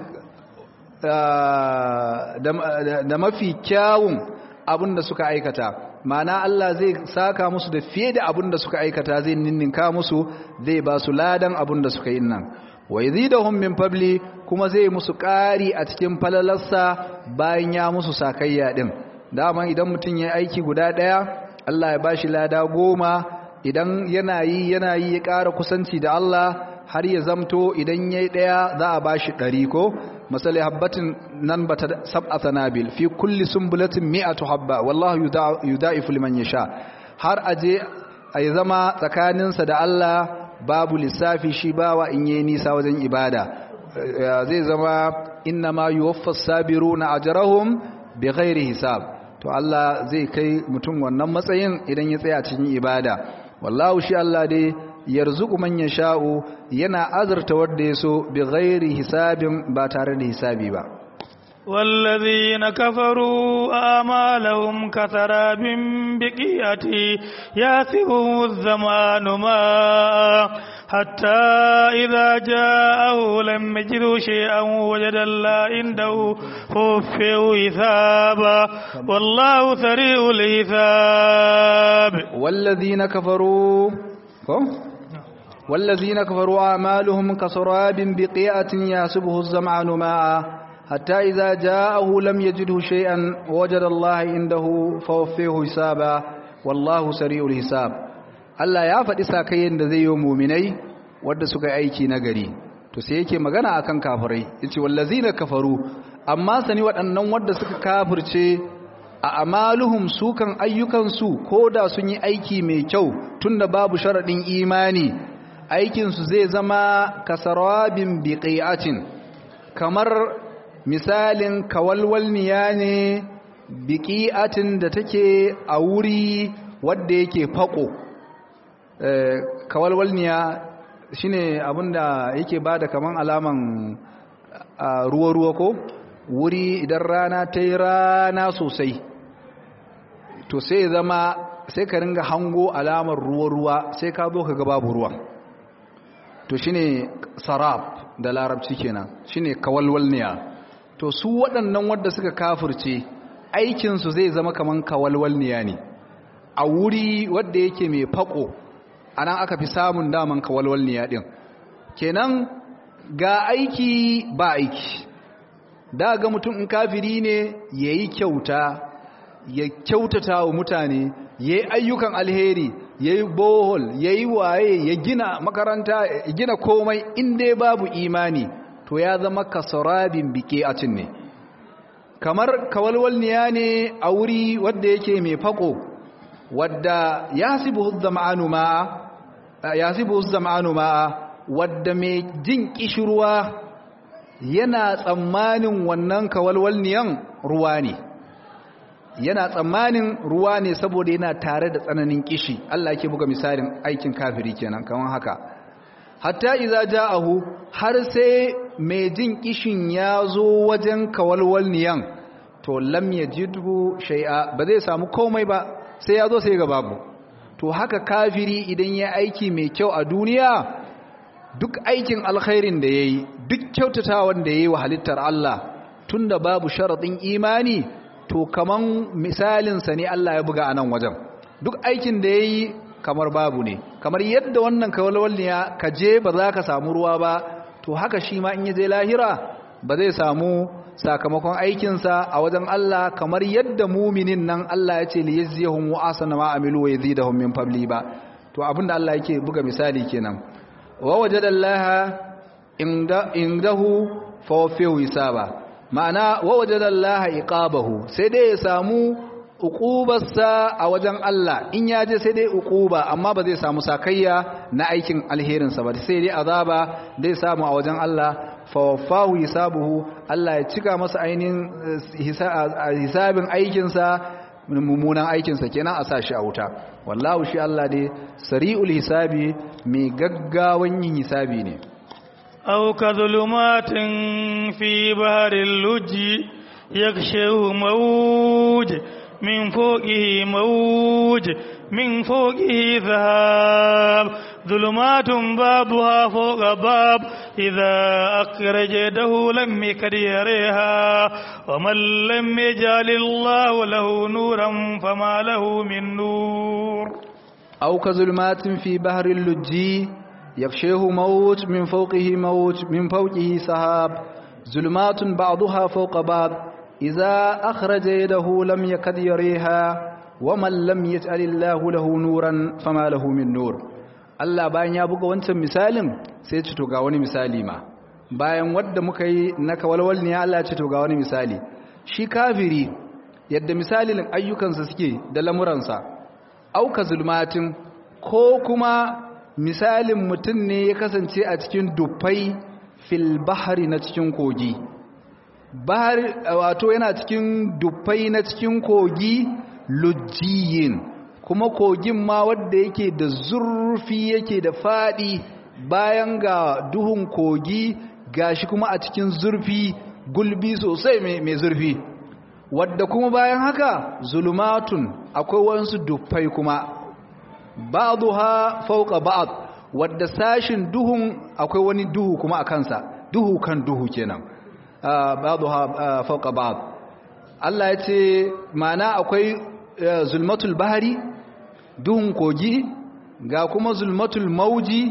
[SPEAKER 3] da mafi kyawun abin da suka aikata mana Allah zai saka musu da fiye da abin da suka aikata zai ninninka musu zai ba su ladan abin da suka yi nan wa yazidahum min fabli kuma zai musu ƙari a cikin falalarsa bayan ya musu sakayya din dama idan mutum ya aiki guda ɗaya Allah ya bashi lada goma idan yana yi yana yi ya ƙara kusanci da Allah har ya zamto idan yayi ɗaya za a bashi ɗari ko misali habbatin nan bata sab'a sanabil fi kulli sumbulatin mi'atu habba wallahu yudaifu liman yasha har aje ai zama tsakaninsa da Allah babu lissafi shi bawa in yayi nisa wajen ibada zai zama inna ma yuwaffas sabiruna ajrahum bighairi hisab to Allah zai kai mutum wannan matsayin idan ya tsaya cikin ibada wallahu shi Allah dai yarzuqu man yasha'u yana azurta wanda yaso bi ghairi hisabin ba tare da hisabi ba
[SPEAKER 2] والذين كفروا آمالهم كسراب بقية ياسه الزمان ماء حتى إذا جاءه لم يجدوا شيئا وجد الله عنده خفه حسابا والله سريع الحساب
[SPEAKER 3] والذين كفروا والذين كفروا أعمالهم كسراب بقيعة يحسبه الزمعان ماء حتى إذا جاءه لم يجده شيئا وجد الله عنده فوفيه حسابا والله سريع الحساب Allah ya faɗi sakayen da zai yi muminai wadda suka aiki na gari to sai yake magana akan kafirai yace wallazina kafaru amma sani waɗannan wadda suka kafirce a amaluhum sukan ayyukansu ko da sun yi aiki mai kyau tunda babu sharaɗin imani aikinsu zai zama kasarabin biqi'atin kamar misalin kawalwalniya ne biqi'atin da take a wuri wadda yake fako kawalwalniya shine abinda yake bada kaman alaman ruwa-ruwa ko wuri idan rana ta yi rana sosai to sai zama sai ka ringa hango alamar ruwa-ruwa sai ka zo ka ga babu ruwan to shine sarab da larabci kenan shine kawalwalniya to su waɗannan wadda suka kafirce aikinsu zai zama kaman kawalwalniya ne a wuri wadda yake mai fako anan aka fi samun daman kawalwalniya din kenan ga aiki ba aiki da ga mutum in kafiri ne yayi kyauta ya kyautata wa mutane yayi ayyukan alheri yayi bohol yayi waye ya gina makaranta ya gina komai in dai babu imani to ya zama kasarabin bike a cin ne kamar kawalwalniya ne a wuri wadda yake mai fako wadda yasibu zama'anu ma'a yasibu zama'anu ma'a wadda mai jin kishirwa yana tsammanin wannan kawalwalniyan ruwa ne yana tsammanin ruwa ne saboda yana tare da tsananin kishi Allah yake buga misalin aikin kafiri kenan kamar haka hatta idza ja'ahu har sai mai jin kishin ya zo wajen kawalwalniyan to lam yajidhu shay'a ba zai samu komai ba sai ya zo sai ga babu to haka kafiri idan ya aiki mai kyau a duniya duk aikin alkhairin da yayi duk kyautatawan da yayi wa halittar Allah tunda babu sharadin imani to kaman misalin sa ne Allah ya buga anan wajen duk aikin da yayi kamar babu ne kamar yadda wannan kawalwalniya ka je ba za ka samu ruwa ba to haka shi ma in ya je lahira ba zai samu sakamakon aikinsa a wajen Allah kamar yadda muminin nan Allah ya ce li yaziyahum wa asana ma amilu wa yazidahum min fadli ba to abinda Allah yake buga misali kenan wa wajadallaha inda indahu fawfihu hisaba ma'ana wa wajadallaha iqabahu sai dai ya samu uqubarsa a wajen Allah in ya je sai dai uquba amma ba zai samu sakayya na aikin alherinsa ba sai dai azaba dai samu a wajen Allah fawafahu hisabuhu Allah ya cika masa ainihin hisabin aikinsa mummunan aikinsa kenan a sa shi a wuta wallahu shi Allah dai sari'ul hisabi mai gaggawan yin hisabi ne
[SPEAKER 2] أو كظلمات في بحر اللج يغشيه موج من فوقه موج من فوقه ذهاب ظلمات بعضها فوق باب إذا أخرج يده لم يكد يريها ومن لم يجعل الله له نورا فما له من نور
[SPEAKER 3] أو كظلمات في بحر اللجي يغشيه موج من فوقه موج من فوقه سحاب ظلمات بعضها فوق بعض إذا أخرج يده لم يكد يريها ومن لم يجعل الله له نورا فما له من نور Allah bayan ya buga wancan misalin sai ce to ga wani misali ma bayan wadda muka yi na kawalwal ne Allah ce to ga wani misali shi kafiri yadda misalin ayyukansa suke da lamuransa auka zulmatin ko kuma misalin mutum ne ya kasance a cikin dufai fil bahari na cikin kogi bahar wato yana cikin dufai na cikin kogi lujjiyin kuma kogin ma wadda yake da zurfi yake da fadi bayan ga duhun kogi gashi kuma a cikin zurfi gulbi sosai mai zurfi wadda kuma bayan haka zulumatun akwai wasu dufai kuma ba'dha fawqa ba'd wadda sashin duhun akwai wani duhu kuma a kansa duhu kan duhu kenan ba'dha fawqa ba'd Allah ya ce mana akwai zulmatul bahari duhun kogi ga kuma zulmatul mauji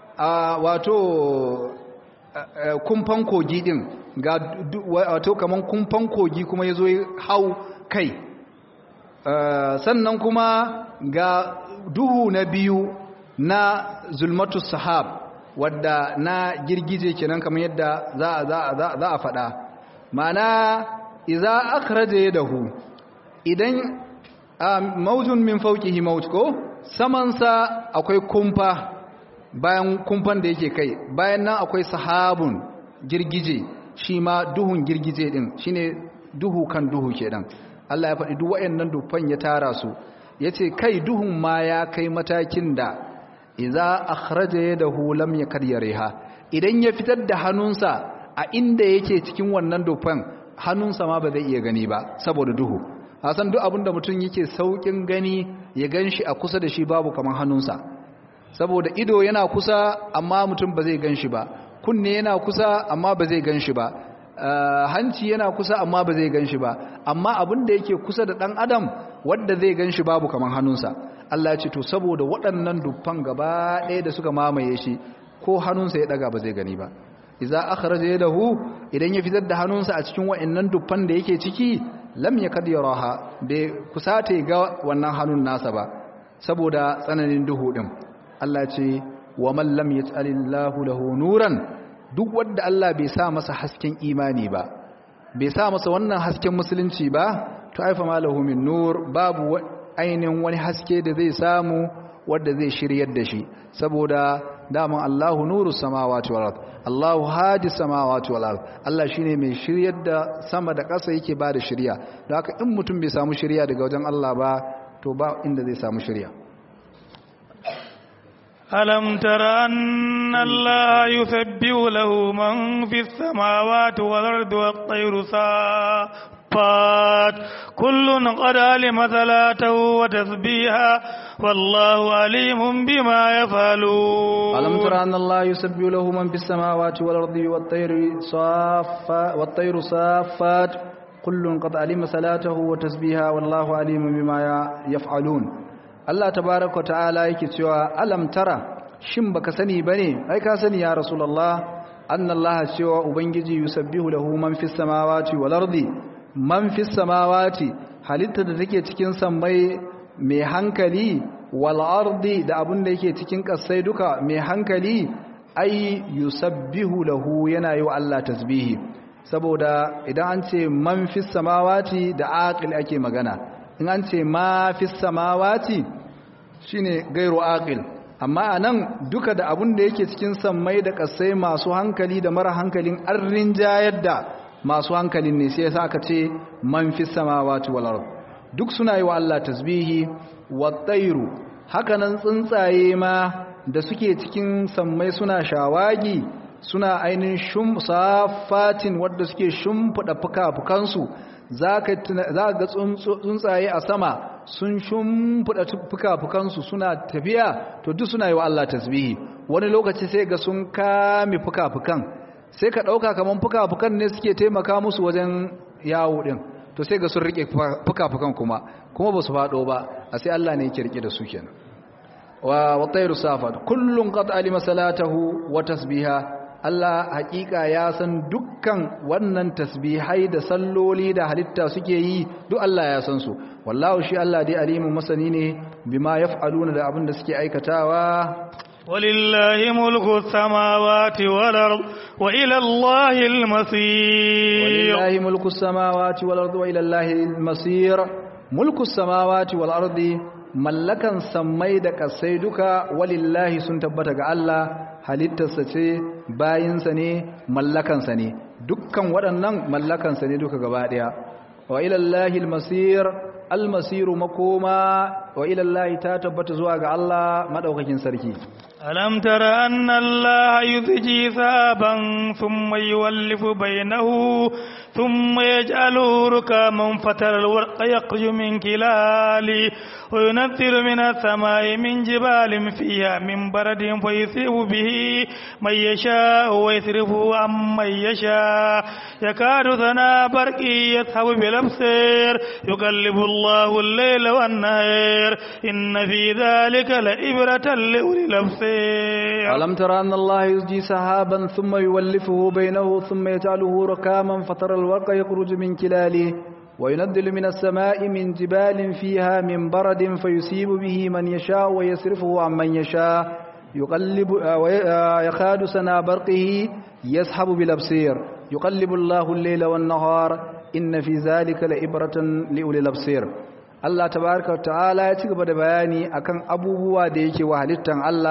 [SPEAKER 3] wato kumfan kogi din ga wato kaman kumfan kogi kuma yazo hau kai sannan kuma ga duhu na biyu na zulmatus sahab wadda na girgije kenan kamar yadda za a za a za a faɗa ma'ana idza akhraja yadahu idan maujun min fawqihi mawj ko samansa akwai kumfa bayan kumfan da yake kai bayan nan akwai sahabun girgije shi ma duhun girgije din shine duhu kan duhu kenan Allah ya faɗi duk wayannan dufan ya tara su yace kai duhun ma ya kai matakin da idza akhraja yadahu lam yakad yariha idan ya fitar da hannunsa a inda yake cikin wannan dufan hannunsa ma ba zai iya gani ba saboda duhu hasan duk abinda mutum yake saukin gani ya ganshi a kusa da shi babu kaman hannunsa saboda ido yana kusa amma mutum ba zai ganshi ba kunne yana kusa amma ba zai ganshi ba hanci yana kusa amma ba zai ganshi ba amma abin da yake kusa da dan adam wanda zai ganshi babu kaman hannunsa Allah ya ce to saboda waɗannan dufan gaba ɗaya da suka mamaye shi ko hannunsa ya daga ba zai gani ba idza akhraja yadahu idan ya fitar da hannunsa a cikin wa'annan dufan da yake ciki lam yakad yaraha bai kusata ga wannan hannun nasa ba saboda tsananin duhu din Allah ce wa man lam yaj'alillahu lahu nuran duk wanda Allah bai sa masa hasken imani ba bai sa masa wannan hasken musulunci ba to aifa malahu min nur babu ainihin wani haske da zai samu wanda zai shiryar da shi saboda daman Allahu nuru samawati wal ard Allahu hadi samawati wal ard Allah shine mai shiryar da sama da ƙasa yake ba da shirya don haka in mutum bai samu shirya daga wajen Allah ba to ba inda zai samu shirya
[SPEAKER 2] ألم تر أن الله يسبح له من في السماوات والأرض والطير صافات كل قد علم صلاته وتسبيحا والله عليم بما يفعلون
[SPEAKER 3] ألم تر أن الله يسبح له من في السماوات والأرض والطير صافات والطير صافات كل قد علم صلاته وتسبيحا والله عليم بما يفعلون Allah tabaraka wa ta'ala yake cewa alam tara shin baka sani bane ai ka sani ya rasulullah annallaha cewa ubangiji yusabbihu lahu man fis samawati wal ardi man fis samawati halitta da take cikin sammai mai hankali wal ardi da abun da yake cikin kasai duka mai hankali ai yusabbihu lahu yana yi wa Allah tasbihi saboda idan an ce man fis samawati da aqil ake magana in an ce ma fi samawati shine gairu aqil amma anan duka da abun da yake cikin sammai da kasai masu hankali da mara hankalin an rinjayar da masu hankalin ne sai yasa aka ce man fi samawati wal ard duk suna yi wa Allah tasbihi wat tayru hakanan tsuntsaye ma da suke cikin sammai suna shawagi suna ainin shum safatin wadda suke shumfuda fuka-fukansu za ga tsuntsaye a sama sun shumfuda fuka-fukansu suna tafiya to duk suna yi wa Allah tasbihi wani lokaci sai ga sun kame fuka-fukan sai ka ɗauka kamar fuka-fukan ne suke taimaka musu wajen yawo ɗin to sai ga sun riƙe fuka-fukan kuma kuma ba su faɗo ba a sai Allah ne yake riƙe da su kenan wa watairu safat kullum qad alima salatahu wa tasbiha Allah hakika ya san dukkan wannan tasbihai da salloli da halitta suke yi duk Allah ya san su wallahu shi Allah dai alimun masani ne bima yaf'aluna da abin da suke aikatawa
[SPEAKER 2] ولله ملك السماوات والأرض وإلى الله المصير
[SPEAKER 3] ولله ملك السماوات والأرض وإلى الله المصير ملك السماوات والأرض mallakan sammai da kasai duka walillahi sun tabbata ga Allah halittarsa ce bayinsa ne mallakansa ne dukkan waɗannan mallakansa ne duka gaba ɗaya wa ilallahi almasir almasiru makoma wa ilallahi ta tabbata zuwa ga Allah madaukakin sarki
[SPEAKER 2] ألم تر أن الله يزجي ثابا ثم يولف بينه ثم يجعله ركاما فترى الورق يخرج من كلاله وينزل من السماء من جبال فيها من برد فيصيب به من يشاء ويصرفه عن من يشاء يكاد ثنا برقه يذهب بالأبصير يقلب الله الليل والنهار إن في ذلك لإبرة لأولي الأبصير
[SPEAKER 3] ألم تر أن الله يزجي سحابا ثم يولفه بينه ثم يجعله ركاما فترى الورق يخرج من كلاله وينزل من السماء من جبال فيها من برد فيصيب به من يشاء ويصرفه عن من يشاء يقلب يخاد سنا برقه يسحب بالابصير يقلب الله الليل والنهار إن في ذلك لإبرة لأولي الأبصير Allah tabaraka ta'ala ya ci gaba da bayani akan abubuwa da yake wa halittan Allah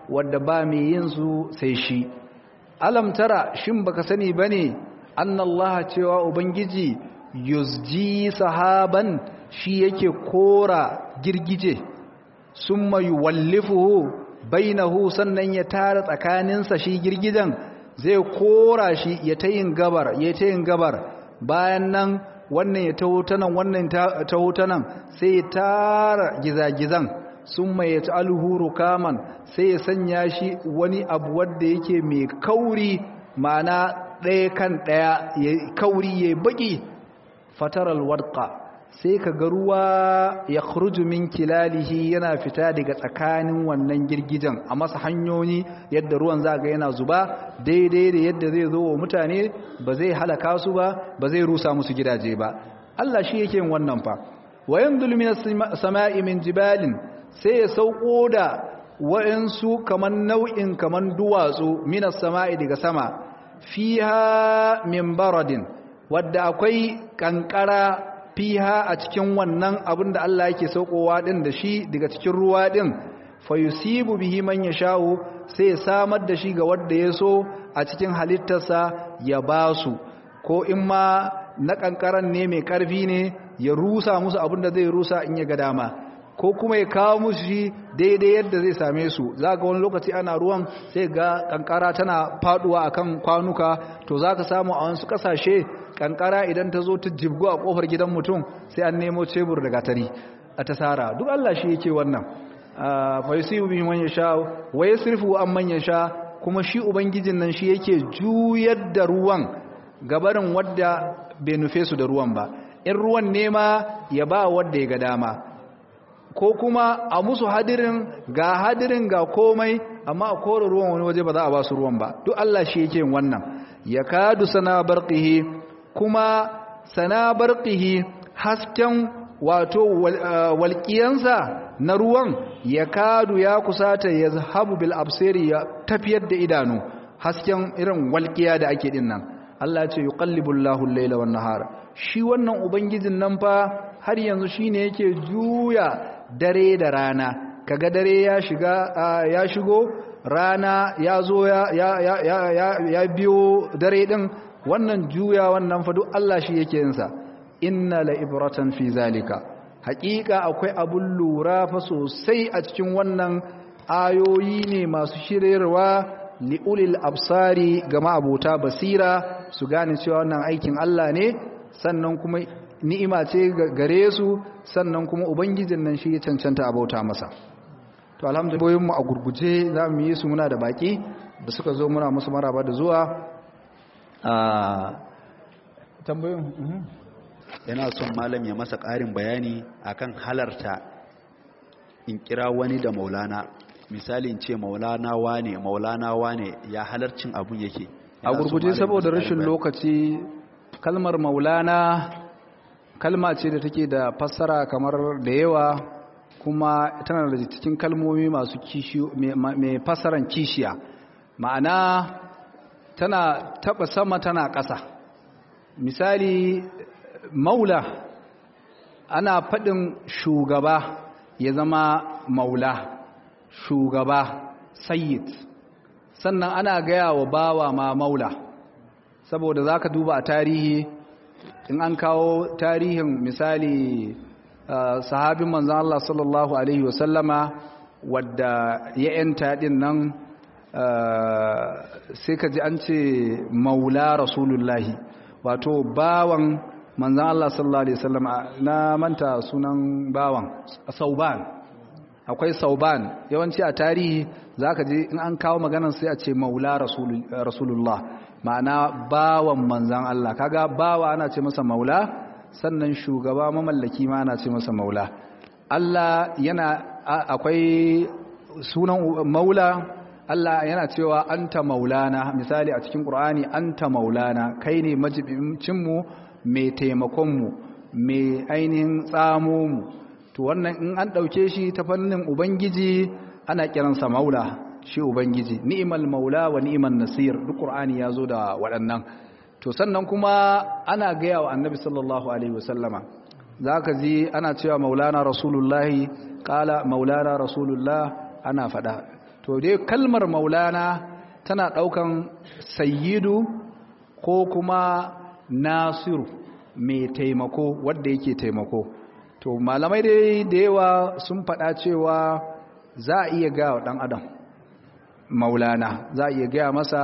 [SPEAKER 3] wadda ba mai yin su sai shi alam tara shin baka sani bane annallaha cewa ubangiji yuzji sahaban shi yake kora girgije summa yuwallifuhu bainahu sannan ya tara tsakaninsa shi girgijen zai kora shi ya ta yin gabar ya ta yin gabar bayan nan wannan ya taho ta nan wannan taho ta nan sai ya tara gizagizan sun mai ya ci alhuru kaman sai ya sanya shi wani abu wadda yake mai kauri ma'ana ɗaya kan ɗaya ya kauri ya baki fataral wadka sai ka ga ruwa ya khruju min kilalihi yana fita daga tsakanin wannan girgijen a masa hanyoyi yadda ruwan za ga yana zuba daidai da yadda zai zo wa mutane ba zai halaka su ba ba zai rusa musu gidaje ba Allah shi yake yin wannan fa wayan dulmin sama'i min jibalin sai ya sauko da wa'ansu kaman nau'in kaman duwatsu minas sama'i daga sama fiha min baradin wadda akwai kankara fiha a cikin wannan abin da Allah yake saukowa din da shi daga cikin ruwa din fayusibu bihi man yasha'u sai ya samar da shi ga wanda ya so a cikin halittarsa ya basu ko in ma na kankaran ne mai karfi ne ya rusa musu abin da zai rusa in ya ga dama ko kuma ya kawo musu shi daidai yadda zai same su za ga wani lokaci ana ruwan sai ga kankara tana faduwa akan kwanuka to za ka samu a wasu kasashe kankara idan ta zo ta jibgo a kofar gidan mutum sai an nemo cebur da gatari a tasara duk Allah shi yake wannan fa yusibu bihi man yasha wa yasrifu an man yasha kuma shi ubangijin nan shi yake juyar da ruwan gabarin wadda bai nufe su da ruwan ba in ruwan nema ya ba wadda ya ga dama ko kuma a musu hadirin ga hadirin ga komai amma a kore ruwan wani waje ba za a ba su ruwan ba duk Allah shi yake yin wannan ya kadu sana barqihi kuma sana barqihi hasken wato walƙiyansa na ruwan ya kadu ya kusata ya zahabu bil absiri ya tafiyar da idanu hasken irin walƙiya da ake din nan Allah ce yuqallibu Allahu al-laila wan nahara shi wannan ubangijin nan fa har yanzu shine yake juya dare da rana kaga dare ya shiga ya shigo rana ya zo ya ya ya ya biyo dare din wannan juya wannan fa duk Allah shi yake yin sa inna la ibratan fi zalika haƙiƙa akwai abun lura fa sosai a cikin wannan ayoyi ne masu shiryarwa li'ulil absari ga ma'abota basira su gane cewa wannan aikin Allah ne sannan kuma ni'ima ce gare su sannan kuma ubangijin nan shi ya cancanta a bauta masa to alhamdulillah mu a gurguje za mu yi su muna da baki da suka zo muna musu maraba da zuwa a tambayoyin
[SPEAKER 4] yana son malam ya masa ƙarin bayani akan halarta in kira wani da maulana misalin ce maulana wane maulana wane ya halarcin abun yake
[SPEAKER 3] a gurguje saboda rashin lokaci kalmar maulana kalma ce da take da fassara kamar da yawa kuma tana da cikin kalmomi masu kishiyo mai fassaran kishiya ma'ana tana taba sama tana ƙasa misali maula ana faɗin shugaba ya zama maula shugaba sayyid sannan ana gaya wa bawa ma maula saboda za ka duba a tarihi in an kawo tarihin misali sahabin manzan Allah sallallahu Alaihi wasallama wadda ya yanta din nan sai ka ji an ce maula rasulullahi wato bawan manzan Allah sallallahu Alaihi wasallama na manta sunan bawan sauban akwai sauban yawanci a tarihi za ka ji in an kawo maganar sai a ce maula rasulullah ma'ana bawan manzan Allah kaga bawa ana ce masa maula sannan shugaba mamallaki ma ana ce masa maula Allah yana akwai sunan maula Allah yana cewa anta maulana misali a cikin Qur'ani anta maulana kai ne majibincinmu mai taimakonmu mai ainihin tsamo mu to wannan in an ɗauke shi ta fannin ubangiji ana kiransa maula shi ubangiji ni'mal maula wa ni'man nasir duk qur'ani ya zo da waɗannan to sannan kuma ana gaya wa annabi sallallahu alaihi wasallama zaka ji ana cewa maulana rasulullahi qala maulana rasulullah ana faɗa to dai kalmar maulana tana ɗaukan sayyidu ko kuma nasiru mai taimako wadda yake taimako to malamai dai da yawa sun faɗa cewa za a iya gaya wa ɗan adam maulana za a iya gaya masa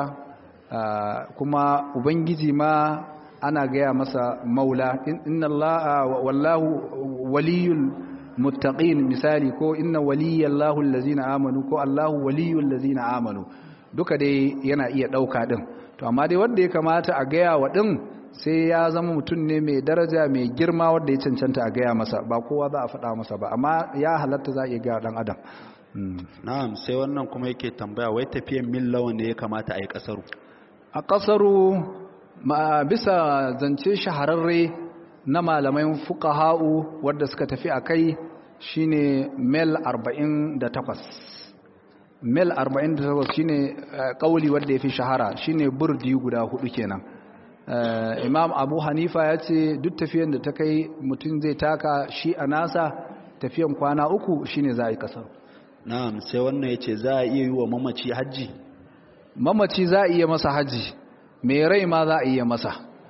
[SPEAKER 3] kuma ubangiji ma ana gaya masa maula inna Allah wallahu waliyul muttaqin misali ko inna waliyallahu allazina amanu ko Allahu waliyul ladzina amanu duka dai yana iya dauka din to amma dai wanda ya kamata a gaya wa din sai ya zama mutum ne mai daraja mai girma wanda ya cancanta a gaya masa ba kowa za a faɗa masa ba amma ya halatta za a iya gaya dan adam
[SPEAKER 4] na'am sai wannan kuma yake tambaya wai tafiyan mil lawan ne ya kamata a yi kasaru
[SPEAKER 3] a kasaru ma bisa zance shahararre na malaman fuqaha'u wadda suka tafi a kai shine mil 48 mil 48 shine kauli wadda ya fi shahara shine burdi guda hudu kenan imam abu hanifa ya ce duk tafiyan da ta kai mutum zai taka shi a nasa tafiyan kwana uku shine za a yi kasar
[SPEAKER 4] na'am sai wannan ya ce za a iya yi wa mamaci hajji
[SPEAKER 3] mamaci za a iya masa hajji mai rai ma za a iya masa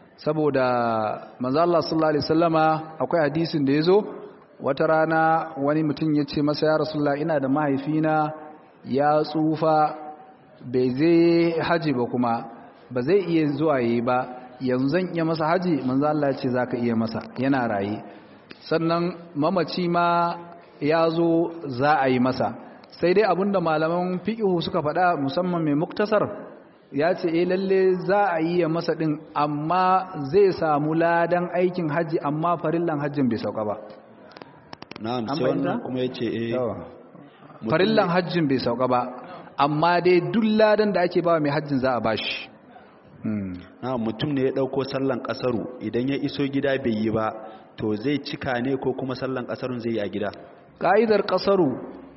[SPEAKER 3] saboda manzo Allah sallallahu alaihi wasallama akwai hadisin da yazo wata rana wani mutum ya ce masa ya rasulullah ina da mahaifina ya tsufa bai zai haji ba kuma ba zai iya zuwa yi ba yanzu zan iya masa haji manzo Allah ya ce zaka iya masa yana raye sannan mamaci ma ya zo za a yi masa sai dai abinda malaman fiqhu suka faɗa musamman mai muktasar ya ce eh lalle za a yi ya masa din amma zai samu ladan aikin haji amma farillan hajjin bai sauka ba
[SPEAKER 4] na'am sai wannan kuma ya ce eh
[SPEAKER 3] farillan hajjin bai sauka ba amma dai duk ladan da ake bawa mai hajjin za a bashi
[SPEAKER 4] na mutum ne ya dauko sallan kasaru idan ya iso gida bai yi ba to zai cika ne ko kuma sallan kasarun zai yi a gida
[SPEAKER 3] ka'idar kasaru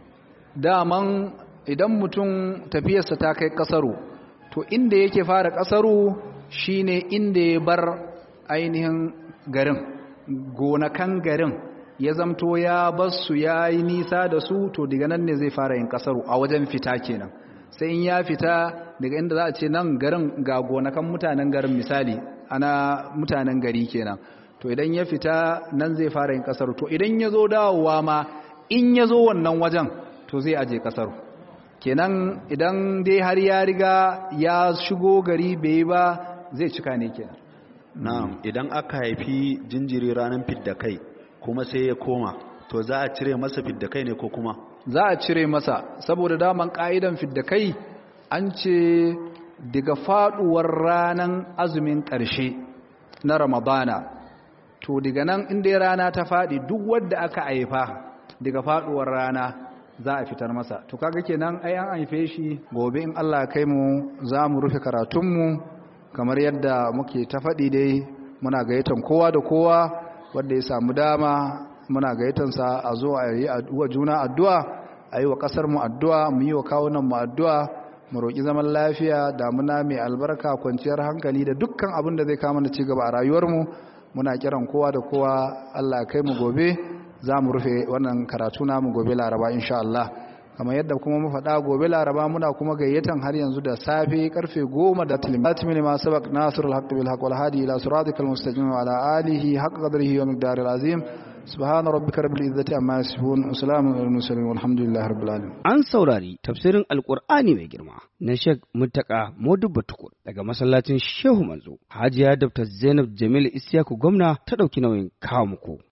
[SPEAKER 3] daman idan mutum tafiyarsa ta kai kasaru to inda yake fara kasaru shine inda ya bar ainihin garin gonakan garin ya zamto ya basu ya yi nisa da su to daga nan ne zai fara yin kasaru a wajen fita kenan sai in ya fita daga inda za a ce nan garin ga gonakan mutanen garin misali ana mutanen gari kenan to idan ya fita nan zai fara yin kasaru to idan ya zo dawowa ma in ya zo wannan wajen to zai aje kasaru kenan idan dai har ya riga ya shigo gari bai ba zai cika ne kenan
[SPEAKER 4] na'am idan aka haifi jinjiri ranar fidda kai kuma sai ya koma to za a cire masa fidda kai ne ko kuma
[SPEAKER 3] za a cire masa saboda daman ka'idan fidda kai an ce daga faduwar ranar azumin ƙarshe na ramadana to daga nan inda rana ta faɗi duk wadda aka haifa daga faduwar rana za a fitar masa to kaga kenan ai an haife shi gobe in Allah kai mu za mu rufe karatunmu kamar yadda muke ta faɗi dai muna gayyatan kowa da kowa wanda ya samu dama muna gayyatansa a zo a yi wa juna addu'a a yi wa ƙasar mu addu'a mu yi wa kawunan mu addu'a mu roƙi zaman lafiya damuna mai albarka kwanciyar hankali da dukkan abin da zai kama da cigaba a rayuwarmu muna kiran kowa da kowa Allah kai mu gobe za mu rufe wannan karatu namu gobe laraba insha Allah kamar yadda kuma mu faɗa gobe laraba muna kuma gayyatan har yanzu da safe karfe goma da tilimatimi ne masu bak nasirul haqqi bil haqq wal hadi ila siratikal mustaqim wa ala alihi haqq qadrihi wa miqdaril azim subhana rabbika rabbil izzati amma yasifun wa salamun alal mursalin walhamdulillahi rabbil alamin
[SPEAKER 1] An saurari tafsirin Alƙur'ani mai girma na Sheikh Muttaka Modubba Tukur daga masallacin Shehu Manzo. Hajiya Dr. Zainab Jamil Isiyaku gwamna ta ɗauki nauyin kawo muku.